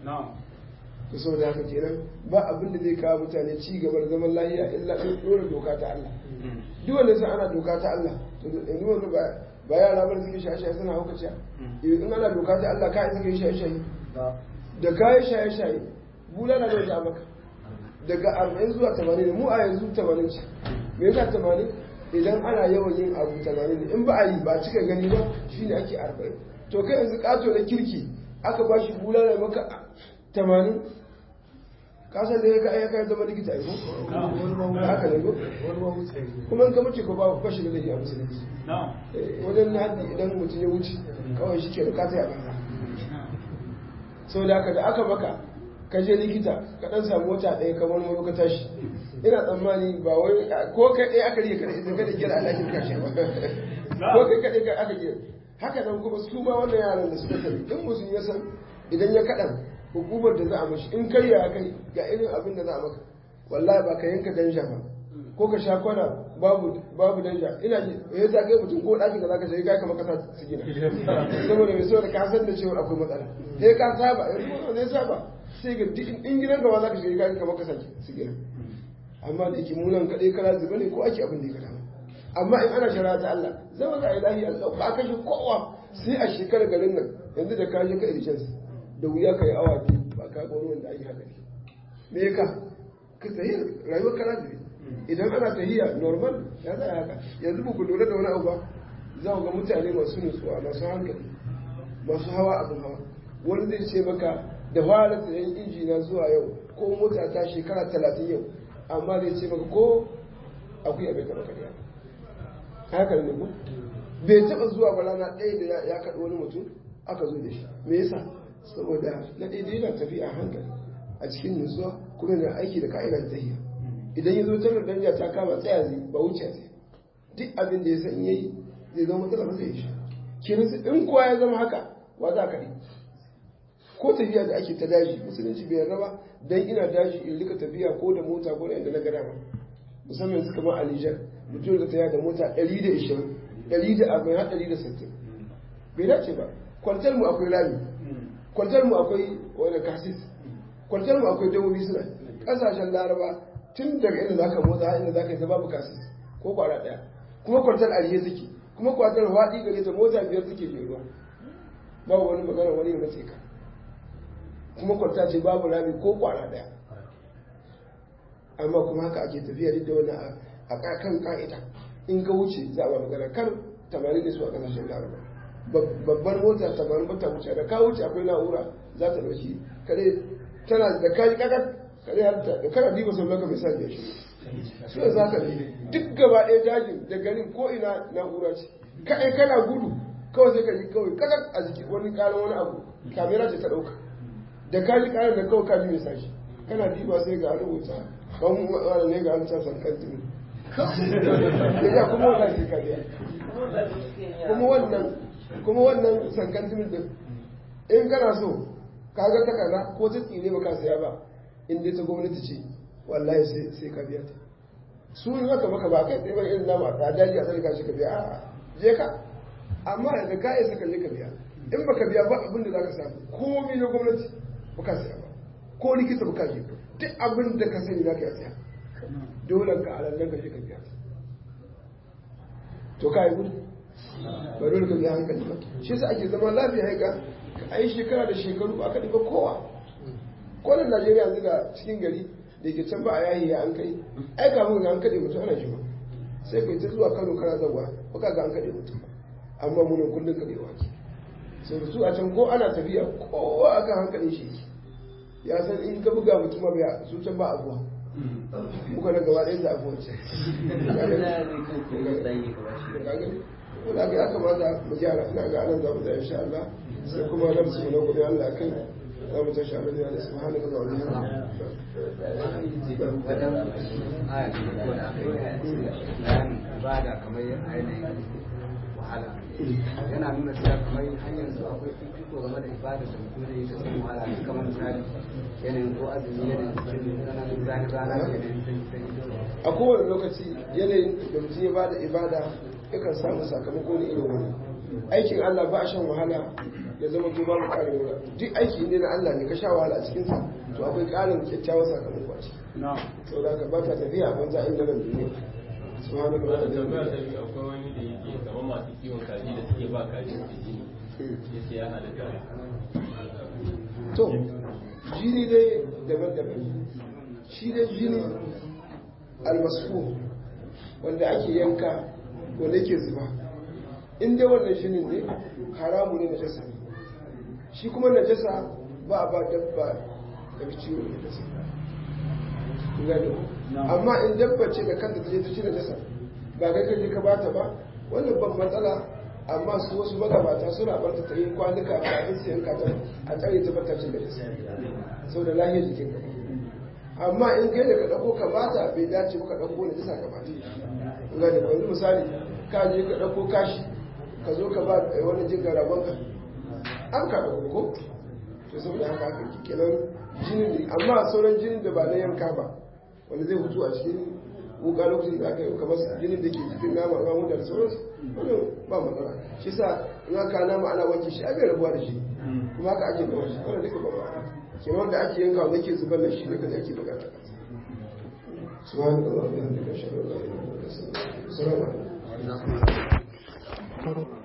to so da haka kenan ba abin da zai kawo mutane ci gaba da zaman lahiya illa in dora doka ta Allah duk wanda sai ana doka ta Allah to yanzu wanda ba ba yara ba suke shaye shaye suna hauka ciya in ana doka ta Allah ka suke shaye shaye da kayan shaye shaye bulala da wata maka daga arba'in zuwa tamanin mu a yanzu tamanin ce me yasa tamanin idan ana yawan yin abu tamanin ne in ba a yi ba cika gani ba shine ake arba'in to kai yanzu kato da kirki aka ba shi bulala maka tamanin kasan da ya ka ayyaka zama likita aiko haka ne ko kuma in ka mace ko ba bashi da laifi a musulunci wajen haddi idan mutum ya wuce kawai shi ke da kata ya banza sau da haka da aka maka ka je likita ka dan samu wata ɗaya kamar maro ka tashi ina tsammani ba wai ko kai ɗaya aka rike kada idan kada kira alakin kashe ba ko kai kaɗai aka kira haka nan kuma su ma wannan yaran da suka tafi in mutum ya san idan ya kaɗan hukumar da za a mashi in kai ya kai ga irin abin da za a maka wallahi ba ka yanka danja ba ko ka sha kwana babu babu danja ina ji ya ta kai mutum ko ɗakin da zaka shiga kai kamar kasa su gina saboda mai saboda ka san da cewa akwai matsala sai ka saba yanzu ko ne saba sai ga in gidan gaba zaka shiga kai kamar kasa su gina amma da yake munan kaɗai kara zuba ne ko ake abin da ya kada amma in ana shari'a ta Allah zama za a yi lahiya ba a kashe kowa sai a shekarar garin nan yanzu da ka je ka irjansu da wuya ka yi awa biyu ba ka ga wanda ake haka ne me ya ka ka tahiyar rayuwar kana ne idan ana tahiya normal ya zai haka yanzu ba ku lura da wani abu ba za ku ga mutane masu nutsuwa masu hankali masu hawa abin hawa wani zai ce maka da fara sayan injina zuwa yau ko mota ta shekara talatin yau amma zai ce maka ko akwai abin taɓa kariya haka ne ko bai taɓa zuwa ba rana ɗaya da ya kaɗi wani mutum aka zo da shi me yasa saboda na daidai yana tafiya a hankali a cikin nutsuwa kuma yana aiki da ka'idar tahiya idan ya zo tarar danja ta kama tsaya zai ba wuce zai duk abin da ya san yayi zai zama matsala ba zai yi shi kirin in kowa ya zama haka wa za ka ko tafiya da ake ta daji musulunci bai yarda ba dan ina daji in rika tafiya ko da mota ko da inda na gada ba musamman yanzu kamar a Nijar mutum da tafiya da mota 120 140 har 160 bai dace ba kwantar mu akwai rami kwantar mu akwai wani kasis kwantar mu akwai dawobi suna kasashen laraba tun daga inda zaka motsa har inda zaka yi ta babu kasis ko kwara daya kuma kwantar ariye take kuma kwantar waɗi gare ta mota biyar take jeruwa babu wani magana wani ya mace ka kuma kwanta ce babu rami ko kwara daya amma kuma haka ake tafiya duk da wani a kan ka'ida in ka wuce za a ba magana kan tamanin da su a kasashen laraba babbar mota tamanin bata wuce da ka wuce akwai na'ura za ta dauki kare tana da kaji kakar kare halitta da kana diba sau laka mai sa biya shi su da za ka ne duk gaba ɗaya dajin da garin ko ina na'ura ce kaɗai kana gudu kawai sai ka ji kawai kakar a jiki wani ƙarin wani abu kamera ce ta ɗauka da kaji ƙarin da kawai kaji mai sa shi kana diba sai ga rubuta kan wani ne ga an sa sankan tuni ya kuma wannan ke kariya kuma wannan kuma wannan sankan tuni din in kana so kaga takarda ko ta tsire ba ka saya ba in dai ta gwamnati ce wallahi sai sai ka biya ta su yi maka maka ba kai tsaye ba irin nama a daji a sarka shi ka biya a je ka amma da ka isa ka je ka biya in baka biya ba abin da za ka samu komai na gwamnati ba ka saya ba ko likita ba ka je duk abin da ka sani za ka yi saya dole ka alallan ka je ka biya to ka yi gudu ba dole ka biya hankali ba shi sa ake zama lafiya haika a yi shekara da shekaru ba ka ɗiba kowa kwanan najeriya yanzu da cikin gari da ke can ba a yayi ya an kai ai kamun ga an kaɗe mutum ana jima sai kai ta zuwa kano kana zawa ba ka ga an kaɗe mutum amma munan kullum kaɗewa ke sai da su a can ko ana tafiya kowa aka hankalin shi ya san in ka buga mutum ma bai su can ba abuwa muka na gaba ɗaya da abuwa ce wanda ga ya kamata mu gyara ina ga anan za mu da insha Allah sai kuma nan su na gobe Allah kai za mu tashi abin da subhanaka wa bihamdika wajen aya ce ko da aka yi bayanin ibada kamar ainihin wahala yana nuna cewa kamar hanyar su akwai fifiko game da ibada da mutum zai yi ta cikin wahala ne kamar misali yanayin ko azumi yanayin cikin tsananin zani rana yanayin sanyi sanyi a kowane lokaci yanayin da mutum ya bada ibada yakan samu sakamako ne irin wani aikin Allah ba a shan wahala ya zama to babu ƙarin wura duk aiki ne na Allah ne ka sha wahala a cikinsa to akwai ƙarin kyakkyawan sakamako a ciki sau da ka ba ta tafiya a banza inda nan duniya subhanahu wa Wannan tambaya ta ta'ala biyu akwai wani da yake kamar masu kiwon kaji da suke ba kaji su jini yace ya halatta to jini dai daban-daban shi dai jini almasfu wanda ake yanka wanda yake zuba in dai wannan jinin ne haramu ne najasa ne shi kuma najasa ba a ba dabba daga ciwo da najasa Kun gane ko? amma in dabba ce da kanta ta je ta ci najasa ba kai kaje ka bata ba wannan ban matsala amma su wasu magabata suna barta ta yi kwanuka kafin su yanka ta a tsare ta bata cin najasa saboda lahiyar jikin ka amma in kai da ka ɗauko ka bata bai dace ba ka ɗauko najasa ka bata kun gane ko yanzu misali ka je ka ɗauko kashi ka zo ka ba wani jin garaban ka an ka ɗauko ko to saboda haka haka ke kenan jinin ne amma sauran jinin da ba na yanka ba wanda zai hutu a cikin wuka lokacin da aka yi kamar jinin da ke cikin nama ruwan wuta da sauransu wannan ba matsala shi sa in aka nama ana wanke shi ake rabuwa da shi kuma haka ake gaba shi wannan duka ba matsala kenan wanda ake yanka wanda ke zubar da shi duka da ake bukata سبحانك اللهم وبحمدك اشهد ان لا اله الا انت استغفرك السلام عليكم